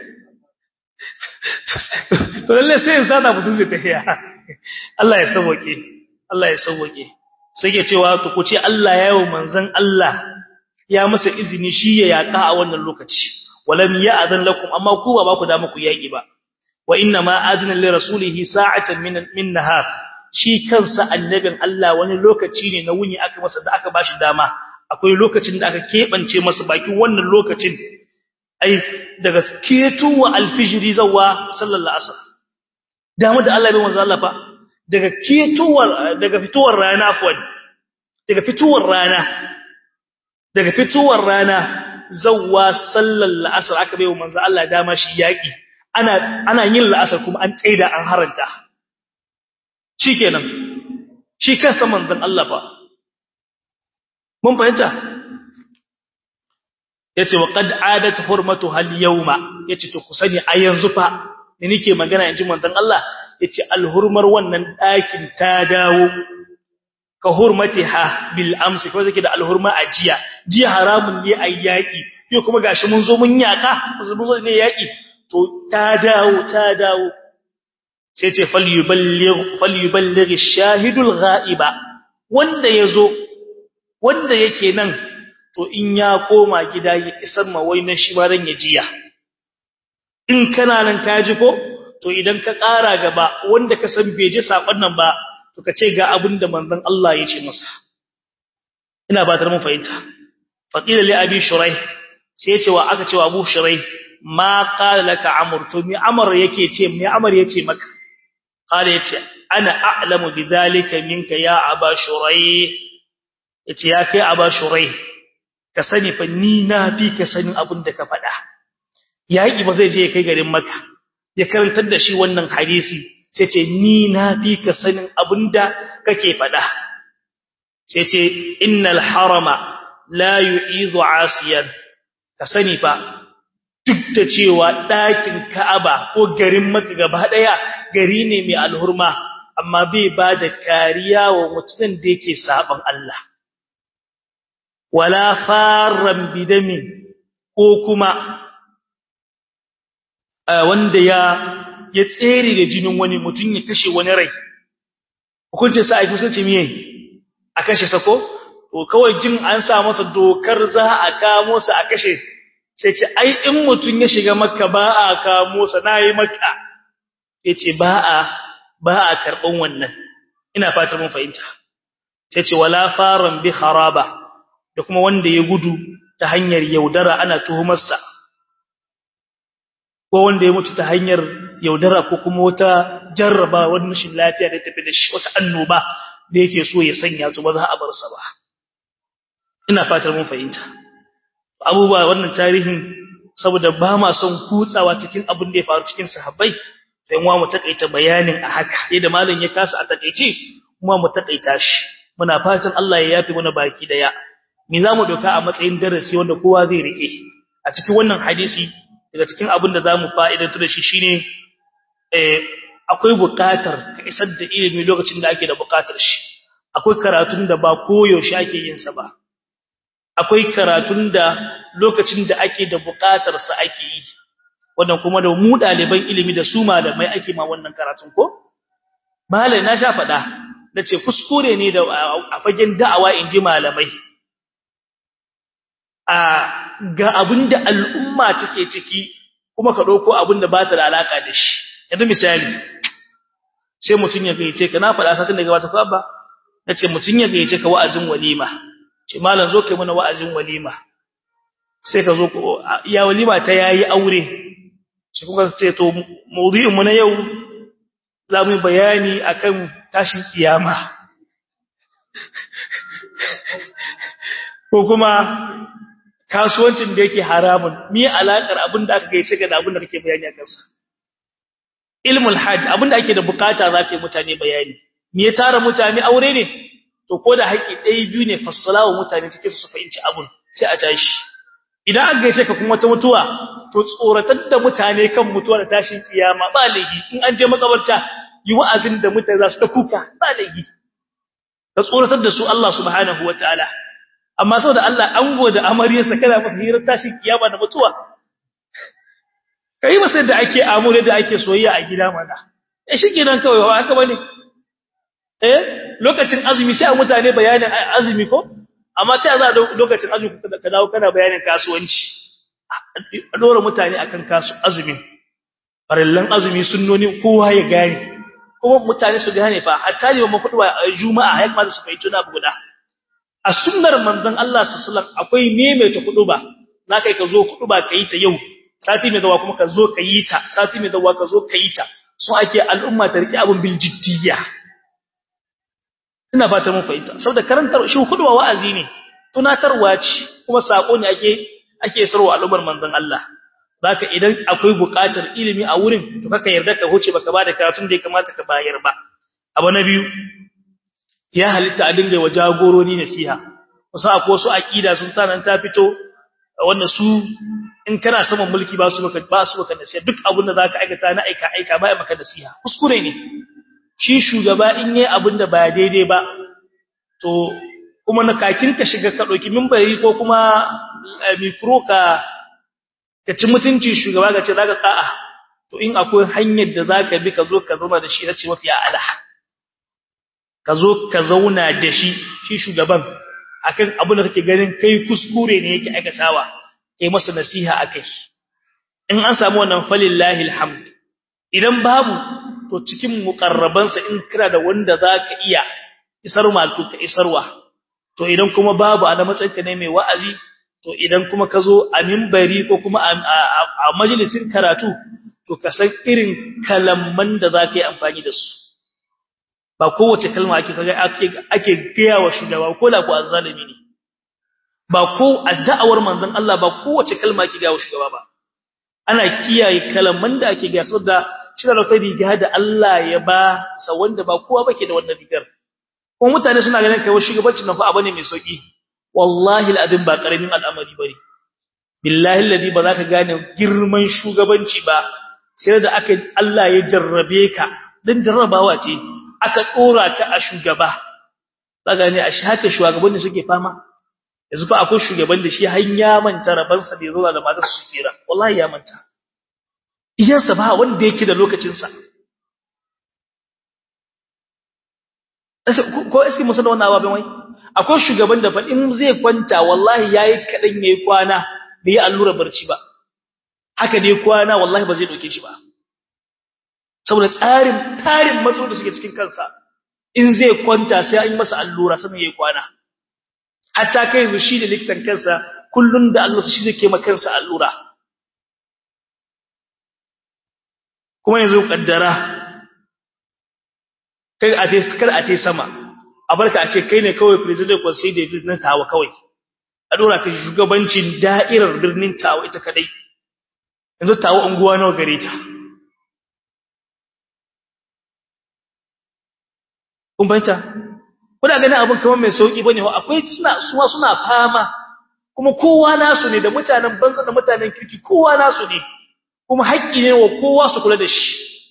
to lalle sai in sada mutum zai tafiya Allah ya sauke Allah ya sauke sai ke cewa to ku ce Allah ya yi manzon Allah ya masa izini shi ya yaka a wannan lokaci walam ya'zan lakum amma ku ba ku da muku yaki ba wa inna ma adina li rasulihi sa'atan min min nahar shi kansa annabin Allah wani lokaci ne na wuni aka masa da aka bashi dama akwai lokacin da aka kebance masa bakin wannan lokacin ai daga ketuwa alfijiri zawa sallallahu alaihi wasallam dama da Allah bai manzo Allah fa daga ketuwar daga fituwar rana afwan daga fituwar rana daga fituwar rana zawa sallallahu alaihi wasallam aka bai manzo Allah dama shi yaki ana ana yin la'asar kuma an tsaida an haranta shikenan shi kansa manzon Allah fa mun fahimta yace wa qad adat hurmatu hal yawma yace to kusani a yanzu fa ni nake magana inji manzon Allah yace alhurmar wannan dakin ta dawo ka hurmatiha bil amsi ko zake da alhurma a jiya jiya haramun ne ayyaki yau kuma gashi mun zo mun yaka mun zo ne yaki to ta dawo ta dawo sai ce falyuballigh falyuballigh ash-shahidul ghaiba wanda yazo wanda yake nan to in ya koma gida ya isar ma wai na shi ma dan ya jiya in kana nan ka ji ko to idan ka ƙara gaba wanda ka san bai ji sakon nan ba to ka ce ga abin da manzon Allah ya ce masa ina ba tar mun fahimta faqila li abi shuraih sai ya ce wa aka ce wa abu shuraih ma qala laka amr to mi amr yake ce mi amr yace maka qala yace ana a'lamu bidhalika minka ya aba shuraih yace ya kai aba shuraih ka sani fa ni na fi ka sanin abin da ka faɗa yaƙi ba zai je ya kai garin maka ya karantar da shi wannan hadisi sai ce ni na fi ka sanin abin da kake faɗa sai ce innal harama la yu'izu asiyan ka sani fa duk da cewa ɗakin Ka'aba ko garin Makka gaba ɗaya gari ne mai alhurma amma bai ba da kariya wa mutumin da yake saban Allah wala farran bidamin ko kuma wanda ya ya tsere da jinin wani mutum ya kashe wani rai hukuncin sa ai kusanci miye a kashe sako to kawai jin an sa masa dokar za a kamo sa a kashe sai ce ai in mutum ya shiga makka ba a kamo sa nayi makka yace ba a ba a karban wannan ina fatan mun fahimta sai ce wala faran bi kharaba da kuma wanda ya gudu ta hanyar yaudara ana tuhumar sa ko wanda ya mutu ta hanyar yaudara ko kuma wata jarraba wani rashin lafiya da tafi da shi wata annoba da yake so ya sanya to ba za a bar sa ba ina fatar mun fahimta abubuwa wannan tarihin saboda ba ma son kutsawa cikin abin da ya faru cikin sahabbai sai mu mu takaita bayanin a haka yadda malam ya kasa a takeice kuma mu takaita shi muna fatan Allah ya yafi mana baki daya me zamu doka a matsayin darasi wanda kowa zai rike a cikin wannan hadisi daga cikin abin da zamu fa'idantu da shi shine eh akwai buƙatar ka isar da ilimi lokacin da ake da buƙatar shi akwai karatun da ba koyaushe ake yin sa ba akwai karatun da lokacin da ake da buƙatar sa ake yi wannan kuma da mu ɗaliban ilimi da su malamai ake ma wannan karatun ko malai na sha faɗa nace kuskure ne da a fagen da'awa in ji malamai a ga abinda al'umma take ciki kuma ka dauko abinda ba ta da alaka da shi yanzu misali sai mutun ya gaice ka na faɗa satin da gabata ko abba nace mutun ya gaice ka wa'azin walima ce malam zo kai mana wa'azin walima sai ka zo ya walima ta yayi aure shi kuma ce to mawdu'in mu na yau za mu bayani akan tashin kiyama ko kuma kasuwancin da yake haramun me alakar abin da aka gaice ga abin da kake bayani akan sa ilmul hajj abin da ake da bukata zaka yi mutane bayani me ya tara mutane aure ne to ko da haƙi ɗaya biyu ne fassalawa mutane cikin su fahimci abun sai a tashi idan aka gaice ka kuma ta mutuwa to tsoratar da mutane kan mutuwa da tashin kiyama ba laihi in an je makabarta yi wa'azin da mutane za su ta kuka ba laihi ka tsoratar da su Allah subhanahu wataala amma saboda Allah an gode amaryarsa kana masa hirar tashin kiyama da mutuwa kai masa da ake amure da ake soyayya a gida mana eh shikenan kawai ba haka bane eh lokacin azumi sai mutane bayanin azumi ko amma ta za lokacin azumi ka dawo kana bayanin kasuwanci a dora mutane akan kasu azumi farallan azumi sunnoni kowa ya gane kuma mutane su gane fa hatta ne mu fudu juma'a ya kamata su fahimci na guda a sunnar manzon Allah sallallahu alaihi wasallam akwai maimaita huduba na kai ka zo huduba kai ta yau sati mai zawa kuma ka zo ka yi ta sati mai zawa ka zo ka yi ta so ake al'umma ta rike abun bil jiddiyya ina fata mun fahimta saboda karantar shi huduba wa'azi ne tunatarwa ce kuma sako ne ake ake sarwa al'ummar manzon Allah zaka idan akwai buƙatar ilimi a wurin to kaka yarda ka huce baka bada karatun da ya kamata ka bayar ba abu na biyu ya halitta a dinga wa jagorori nasiha wasu akwai wasu aqida sun tanan ta fito wanda su in kana saman mulki ba su baka ba su baka nasiha duk abin da zaka aikata na aika aika ba maka nasiha kuskure ne shi shugaba in yayi abin da ba daidai ba to kuma na kakin ka shiga ka dauki minbari ko kuma mikro ka ka ci mutunci shugaba ga ce zaka ka'a to in akwai hanyar da zaka bi ka zo ka zauna da shi nace mafi ala ka zo ka zauna da shi shi shugaban akan abin da kake ganin kai kuskure ne yake aikatawa kai masa nasiha akai in an samu wannan falillahi alhamd idan babu to cikin muqarrabansa in kira da wanda zaka iya isar malku ka isarwa to idan kuma babu a matsayinka ne mai wa'azi to idan kuma ka zo a minbari ko kuma a majalisin karatu to ka san irin kalamman da zaka yi amfani da su ba kowace kalma ake kaga ake ake gaya wa shugaba ko la ko azzalimi ne ba ko adda'awar manzon Allah ba kowace kalma ake gaya wa shugaba ba ana kiyaye kalman da ake gaya saboda shi da wata riga da Allah ya ba sa wanda ba kowa bake da wannan rigar kuma mutane suna ganin kai shugabancin nan fa abu ne mai sauki wallahi alazim ba karamin al'amari bane billahi alladhi ba za ka gane girman shugabanci ba sai da aka Allah ya jarrabe ka dan jarrabawa ce aka dora ka a shugaba kaga ne a haka shugabanni suke fama yanzu fa akwai shugaban da shi har ya manta rabansa da yazo da matar su fira wallahi ya manta iyansa ba wanda yake da lokacin sa ko eski musa da wannan ababen wai akwai shugaban da fa in zai kwanta wallahi yayi kadan yayi kwana bai yi allura barci ba haka dai kwana wallahi ba zai doke shi ba saboda tsarin tarin matsalolin da suke cikin kansa in zai kwanta sai an yi masa allura sannan yayi kwana hatta kai yanzu shi da likitan kansa kullun da Allah shi zai kema kansa allura kuma yanzu kaddara kai a dai kar a tai sama a barka a ce kai ne kawai president conseil de ville na tawa kawai a dora ka shugabancin da'irar birnin tawa ita kadai yanzu tawa unguwa nawa gare ta kun banta kuna ganin abin kamar mai sauki bane ho akwai suna suma suna fama kuma kowa nasu ne da mutanen banza da mutanen kirki kowa nasu ne kuma haƙƙi ne wa kowa su kula da shi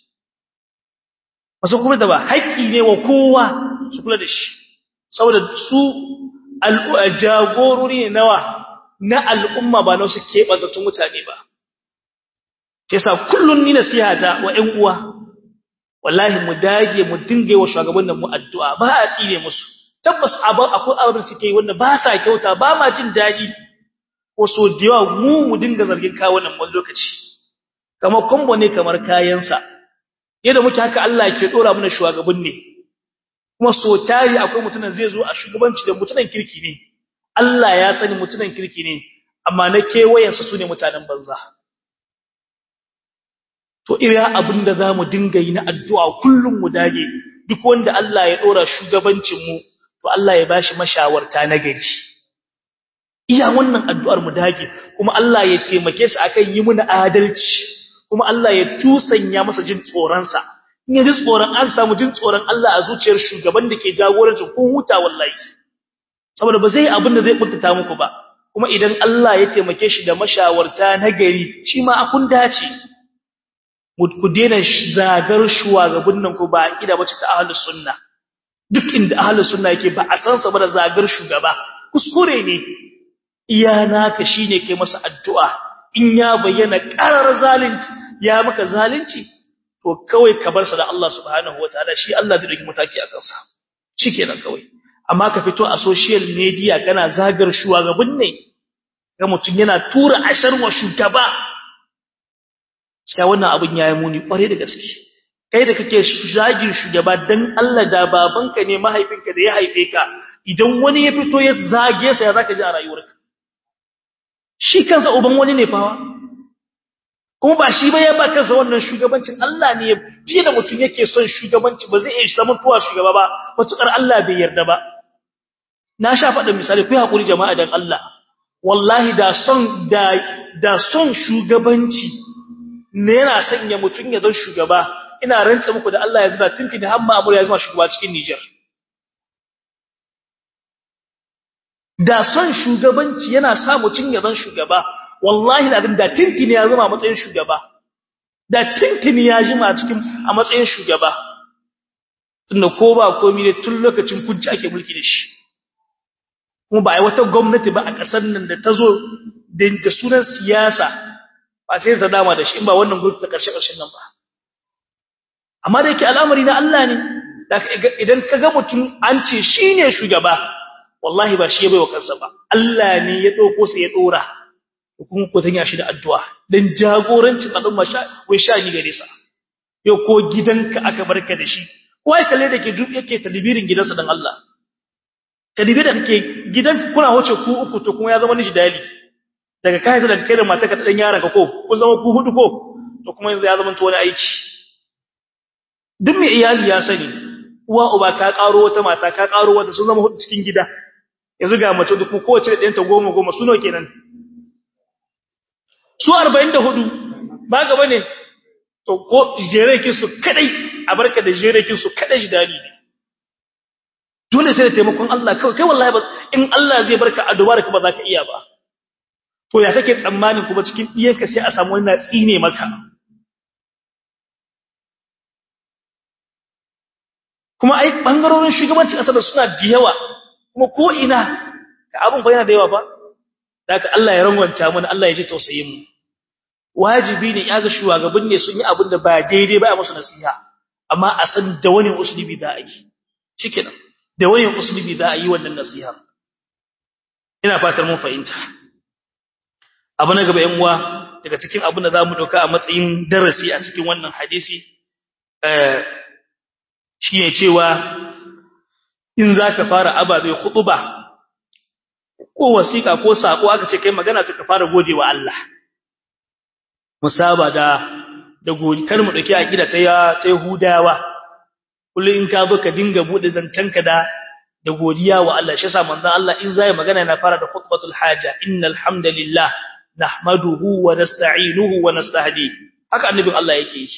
masu kuma da ba haƙƙi ne wa kowa su kula da shi saboda su jagorori ne nawa na al'umma ba na su keɓantattun mutane ba yasa kullun ni nasihata wa ƴan uwa wallahi mu dage mu dinga wa shugabannin mu addu'a ba a tsire musu tabbas akwai abin suke wanda ba sa kyauta ba ma jin daɗi ko so da yawa mu mu dinga zargin kawunan wani lokaci kamar kombo ne kamar kayansa yadda muke haka Allah ke dora mana shugaban ne kuma so tari akwai mutunan zai zo a shugabanci da mutunan kirki ne Allah ya sani mutunan kirki ne amma na kewayensa su ne mutanen banza to ira abinda zamu dinga yi na addu'a kullum mu dage duk wanda Allah ya dora shugabancin mu to Allah ya bashi mashawarta na gari iya wannan addu'ar mu dage kuma Allah ya taimake su akan yi muna adalci kuma Allah ya tusanya masa jin tsoron sa in ya ji tsoron an samu jin tsoron Allah a zuciyar shugaban da ke jagorancin kun huta wallahi saboda ba zai abin da zai buntata muku ba kuma idan Allah ya taimake shi da mashawarta na gari shi ma akun dace ku daina zagar shugaban nan ku ba ida bace ta ahlus sunna duk inda ahlus sunna yake ba a san sa ba da zagar shugaba kuskure ne iya naka shine kai masa addu'a in ya bayyana karar zalunci ya maka zalunci to kawai ka bar sa da Allah subhanahu wataala shi Allah zai dauki mataki a kansa shikenan kawai amma ka fito a social media kana zagar shugaban ne ga mutun yana tura ashar wa shugaba sai wannan abin yayi muni kware da gaske kai da kake zagin shugaba dan Allah da babanka ne mahaifinka da ya haife ka idan wani ya fito ya zage sa ya zaka ji a rayuwarka shi kansa uban wani ne fawa kuma ba shi ba ya ba kansa wannan shugabancin Allah ne fiye da mutum yake son shugabanci ba zai iya zama tuwa shugaba ba matukar Allah bai yarda ba na sha faɗa misali ku hakuri jama'a dan Allah wallahi da son da da son shugabanci ne yana sanya mutum ya zama shugaba ina rantsa muku da Allah ya zuba tuntuni har Ma'mur ya zama shugaba cikin Niger da son shugabanci yana sa mutum ya zama shugaba wallahi da da tuntuni ya zama matsayin shugaba da tuntuni ya jima cikin a matsayin shugaba tunda ko ba komai ne tun lokacin kunci ake mulki da shi kuma ba ai wata gwamnati ba a ƙasar nan da ta zo da sunan siyasa ba sai ta dama da shi in ba wannan gwamnati ta ƙarshe ƙarshen nan ba amma da yake al'amari na Allah ne idan ka ga mutum an ce shine shugaba wallahi ba shi ya baiwa kansa ba Allah ne ya dauko sa ya dora kuma ko tanya shi da addu'a dan jagorancin al'umma sha wai sha ni gare sa yau ko gidanka aka barka da shi wai kalle da ke yake tadbirin gidansa dan Allah tadbir da kake gidanka kuna hoce ku uku to kuma ya zama ni dali daga kai da kai da matarka da dan yaranka ko kun zama ku hudu ko to kuma yanzu ya zama to wani aiki duk mai iyali ya sani uwa uba ka karo wata mata ka karo wata sun zama hudu cikin gida yanzu ga mace duk kowace da ɗanta goma goma su nawa kenan su 44 ba gaba ne to ko jerekin su kadai a barka da jerekin su kadai shi dali ne dole sai da taimakon Allah kai kai wallahi ba in Allah zai barka a dubara ka ba za ka iya ba to ya kake tsammanin kuma cikin iyanka sai a samu wani na tsine maka kuma ai bangarorin shugabancin kasar suna da yawa kuma ko ina ka abun fa yana da yawa fa daga Allah ya rangwanta mana Allah ya ji tausayin mu wajibi ne ya ga shugaban ne sun yi abin da ba daidai ba a musu nasiha amma a san da wani usulubi za a yi shikenan da wani usulubi za a yi wannan nasiha ina fatar mun fahimta abu na gaba yan uwa daga cikin abin da zamu doka a matsayin darasi a cikin wannan hadisi eh shine cewa in zaka fara ababe khutuba ko wasiqa ko sako aka ce kai magana to ka fara godewa Allah musaba da da godi kar mu dauki akida ta ta Yahudawa kullun in ka zo ka dinga bude zancanka da da godiya wa Allah shi yasa manzon Allah in zai magana yana fara da khutbatul haja innal hamdalillah nahmaduhu wa nasta'inuhu wa nastahdihi haka annabin Allah yake yi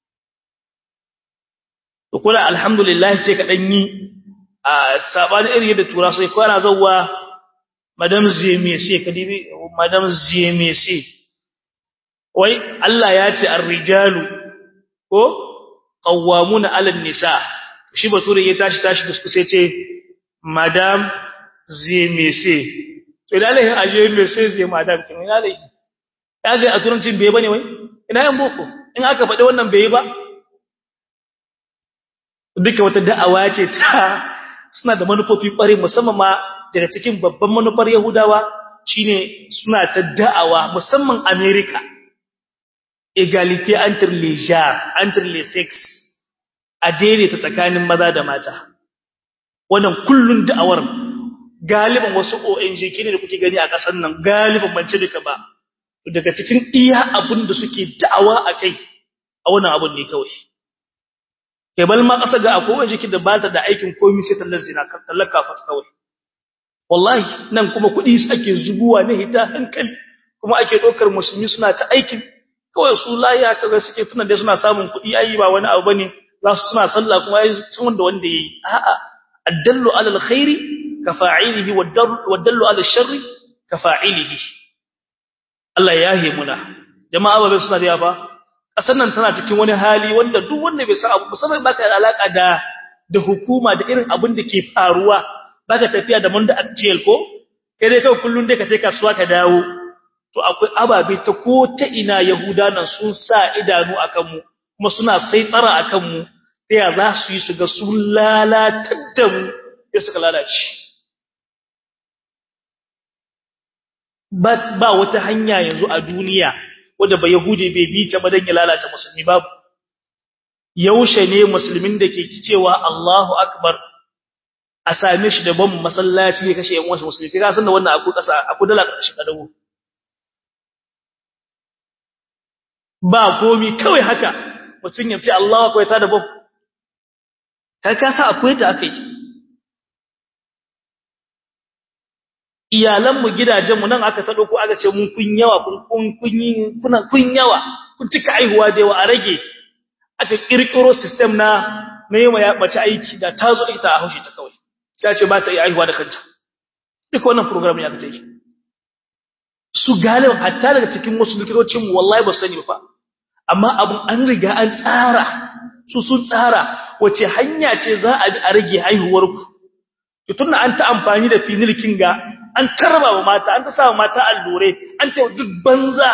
to kula alhamdulillah ce ka dan yi a sabani irin da tura sai ko ana zawwa madam zmc ka dibi madam zmc wai Allah ya ce ar-rijalu ko qawwamuna 'ala an-nisa shi bature ya tashi tashi da su sai ce madam zmc to idan Allah ya aje me sai zai madam kin ina dai kaga a turancin bai bane wai ina yan boko in aka faɗi wannan bai ba duka wata da'awa ce ta suna da manufofi ƙware musamman ma daga cikin babban manufar Yahudawa shine suna ta da'awa musamman America egalite entre les genres entre les sexes a daidaita tsakanin maza da mata wannan kullun da'awar galiban wasu ONG kine da kuke gani a ƙasar nan galiban bance duka ba daga cikin iya abin da suke da'awa akai a wannan abun ne kawai kai bal ma kasa ga akwai waje da ba ta da aikin komai sai tallar zina kan tallar kafat kawai wallahi nan kuma kudi ake zubuwa ne hita hankali kuma ake dokar musulmi suna ta aikin kawai su laya kaga suke tuna da suna samun kudi ayi ba wani abu bane za su suna sallah kuma ayi tun wanda wanda yayi a'a addallu ala alkhairi ka fa'ilihi waddallu ala sharri ka fa'ilihi Allah ya yahe muna jama'a ba suna da yafa kasar nan tana cikin wani hali wanda duk wanda bai san abu musamman baka da alaka da da hukuma da irin abin da ke faruwa baka tafiya da munda actual ko kai dai kai kullun dai ka tai kasuwa ka dawo to akwai ababe ta ko ta ina yahuda nan sun sa idanu akan mu kuma suna sai tsara akan mu sai ya za su yi su ga sun lalatar da mu ya suka lalace ba ba wata hanya yanzu a duniya wanda ba Yahudi bai bi ta ba dan ya lalata musulmi babu yaushe ne musulmin da ke cewa Allahu akbar a same shi da ban masallaci ya kashe yan wasu musulmi kaga san da wannan aku kasa aku dala karshe kadawo ba komi kawai haka mutun ya ce Allahu akbar ta da ban kai ka sa akwai ta akai iyalanmu gidajenmu nan aka ta dauko aka ce mun kun yawa kun kun yi kuna kun yawa kun cika aihuwa da yawa a rage aka kirkiro system na na yi ya mace aiki da ta zo ita a haushi ta kawai sai ce ba ta yi aihuwa da kanta duk wannan program ya kace su galibin hatta daga cikin wasu likitocin mu wallahi ba sani ba amma abun an riga an tsara su sun tsara wace hanya ce za a bi a rage haihuwar ku tunda an ta amfani da finilkin ga an tarba wa mata an ta sa mata allure an ta duk banza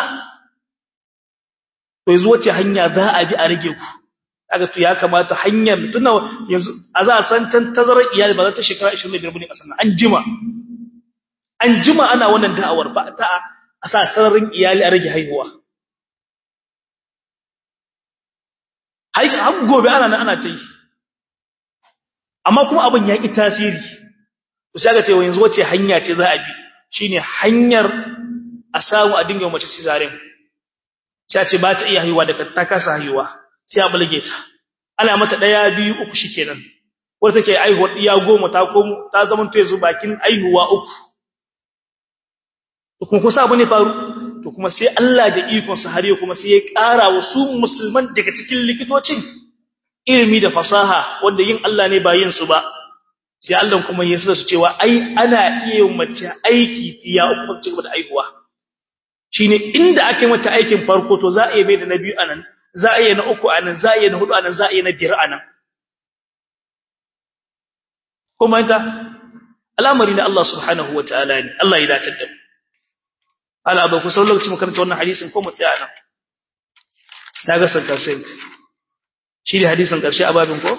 to yanzu wace hanya za a bi a rage ku kaga to ya kamata hanyar tuna yanzu a za a san can tazarar iyali ba za ta shekara 25 bane kasan an jima an jima ana wannan da'awar ba ta a sa sararin iyali a rage haihuwa hai har gobe ana nan ana ta yi amma kuma abin ya ki tasiri to sai ga cewa yanzu wace hanya ce za a bi shine hanyar a samu a dinga mace cesarean sai ce ba ta iya haihuwa daga ta kasa haihuwa sai a bulge ta ana mata daya biyu uku shikenan wanda take aihuwar iya goma ta komo ta zama to yanzu bakin aihuwa uku to kuma kusa abu ne faru to kuma sai Allah da ikon sa har kuma sai ya ƙara wa su musulman daga cikin likitocin ilimi da fasaha wanda yin Allah ne ba yin su ba sai Allah kuma ya sa su cewa ai ana iya mace aiki fiya uku ci gaba da aihuwa shine inda ake mata aikin farko to za a yi bai da na biyu anan za a yi na uku anan za a yi na hudu anan za a yi na biyar anan kuma ita al'amari na Allah subhanahu wa ta'ala ne Allah ya dace da mu ala ba ku sau lokacin mu karanta wannan hadisin ko mu tsaya nan na ga sanka sai shi ne hadisin karshe a babin ko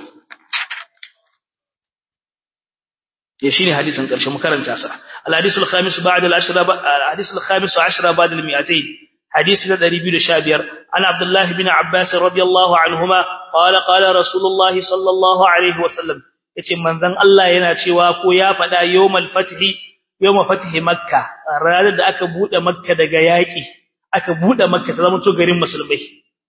ya shine hadisin karshe mu karanta sa al-hadisul khamis ba'da al-ashra al-hadisul khamis 10 ba'da al-mi'atayn hadisi da 215 an abdullah ibn abbas radiyallahu anhuma qala qala rasulullah sallallahu alaihi wasallam yace manzon Allah yana cewa ko ya fada yawmal fathi yawma fathi makka ranar da aka bude makka daga yaki aka bude makka ta zama to garin musulmai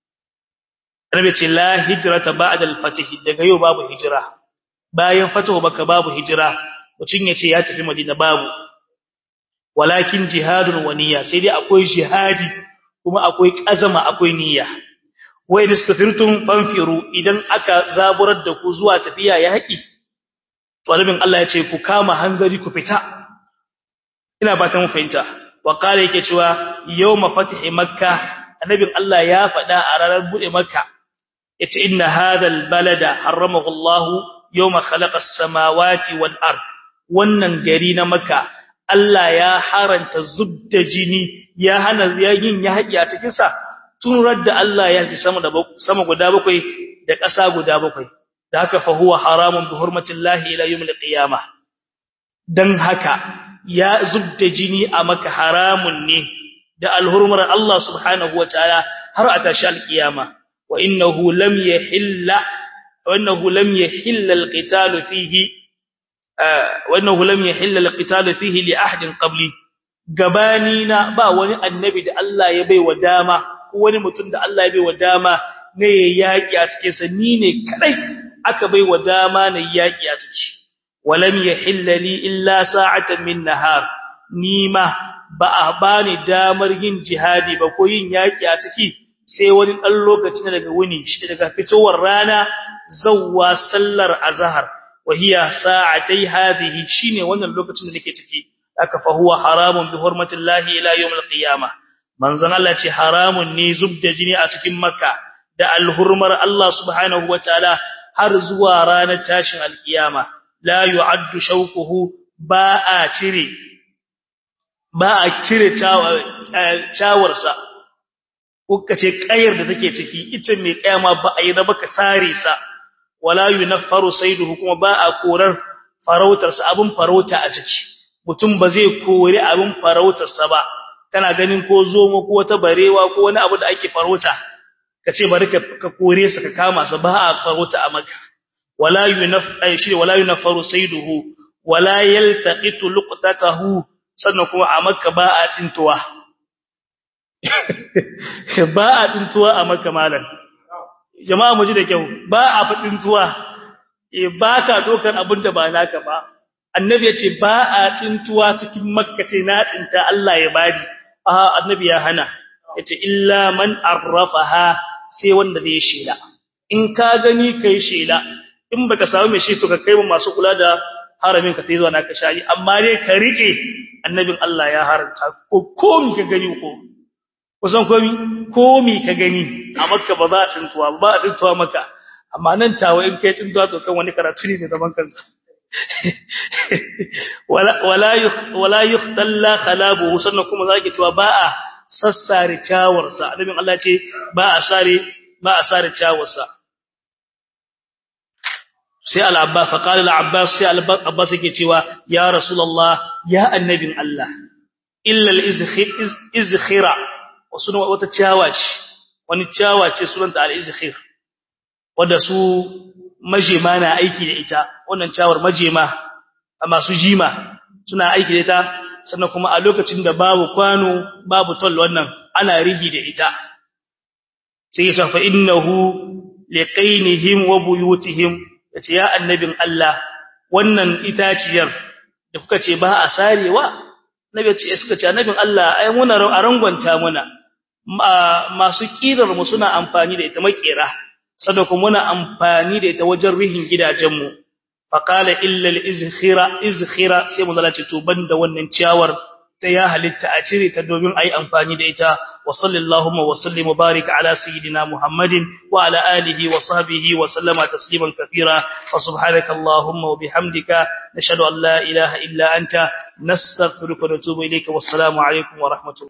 annabi ce la hijrata ba'da al-fath daga yau babu hijira bayan fatahu makka babu hijira mutum ya ce ya tafi madina babu walakin jihadun wa niyya sai dai akwai jihadi kuma akwai kazama akwai niyya wa in istafirtum fanfiru idan aka zaburar da ku zuwa tafiya ya haƙi talibin Allah ya ce ku kama hanzari ku fita ina ba ta mu fahimta wa qala yake cewa yawma fathi makka annabin Allah ya faɗa a ranar bude makka yace inna hadha balada haramahu Allah yawma khalaqa as-samawati wal ard wannan gari na Makka Allah ya haranta zubda jini ya hana yin ya haƙi a cikin sa tun radda Allah ya ji sama da sama guda bakwai da ƙasa guda bakwai da haka fa huwa haramun bi hurmatillahi ila yawmil qiyamah dan haka ya zubda jini a Makka haramun ne da alhurmar Allah subhanahu wataala har a tashi alkiyama wa innahu lam yahilla wa innahu lam yahilla alqitalu fihi wannan lam yahilla alqital fihi li ahadin qabli gabanina ba wani annabi da Allah ya baiwa dama ko wani mutum da Allah ya baiwa dama ne yaki a cikin sa ni ne kadai aka baiwa dama ne yaki a ciki walam yahilla li illa sa'atan min nahar nima ba a bani damar yin jihadi ba ko yin yaki a ciki sai wani dan lokaci daga wuni shi daga fitowar rana zawwa sallar azhar وهي ساعتي هذه شيني wannan lokacin da nake ciki aka fa huwa haramun bi hurmatillahi ila yawm alqiyamah manzon Allah ce haramun ne zubda jini a cikin makka da alhurmar Allah subhanahu wataala har zuwa ranar tashin alqiyama la yu'addu shawquhu ba a cire ba a cire cawarsa kuka ce kayar da take ciki ita mai kayama ba a yi da baka sare sa wala yunaffaru sayduhu kuma ba a korar farautarsa abun farauta a ciki mutum ba zai kore abun farautarsa ba kana ganin ko zomo ko wata barewa ko wani abu da ake farauta kace bari ka kore sa ka kama sa ba a farauta a maka wala yunaffai shi wala yunaffaru sayduhu wala yaltaqitu luqtatahu sannan kuma a makka ba a tintuwa ba a tintuwa a makka malam jama'a mu ji da kyau ba a fatsintuwa e ba ka dokar abin da ba naka ba annabi ya ce ba a tsintuwa cikin makka ce na tsinta Allah ya bani a annabi ya hana ya ce illa man arrafaha sai wanda zai shela in ka gani kai shela in baka samu mai shi to ka kai mu masu kula da haramin ka tai zuwa naka shayi amma dai ka rike annabin Allah ya haranta ko komi ka gani ko kusan komi komi ka gani a makka ba za a tuntuwa ba a tuntuwa maka amma nan tawo in kai tuntuwa to kan wani karatu ne mai zaman kansa wala wala wala yuhtalla khalabuhu sannan kuma zaki cewa ba a sassare tawarsa annabin Allah ce ba a sare ba a sare tawarsa sai al-abbas fa qala al-abbas sai al-abbas yake cewa ya rasulullah ya annabin Allah illa al-izkhira wasu wata ciyawa ce wani ciyawa ce sunanta al-izkhir wanda su majema na aiki da ita wannan ciyawar majema masu jima suna aiki da ita sannan kuma a lokacin da babu kwano babu toll wannan ana rihi da ita sai ya fa innahu liqainihim wa buyutihim yace ya annabin Allah wannan itaciyar da kuka ce ba a sarewa nabi ce suka ce annabin Allah ai muna a rangwanta muna masu kirar mu suna amfani da ita makera sadaka muna amfani da ita wajen rihin gidajenmu faqala illa al-izkhira izkhira sai mu zalace to banda wannan ciyawar ta ya halitta a cire ta domin ayi amfani da ita wa sallallahu wa sallim barik ala sayidina muhammadin wa ala alihi wa sahbihi wa sallama tasliman kathira wa subhanaka allahumma wa bihamdika nashhadu an la ilaha illa anta nastaghfiruka wa natubu ilayka wassalamu alaikum wa rahmatullahi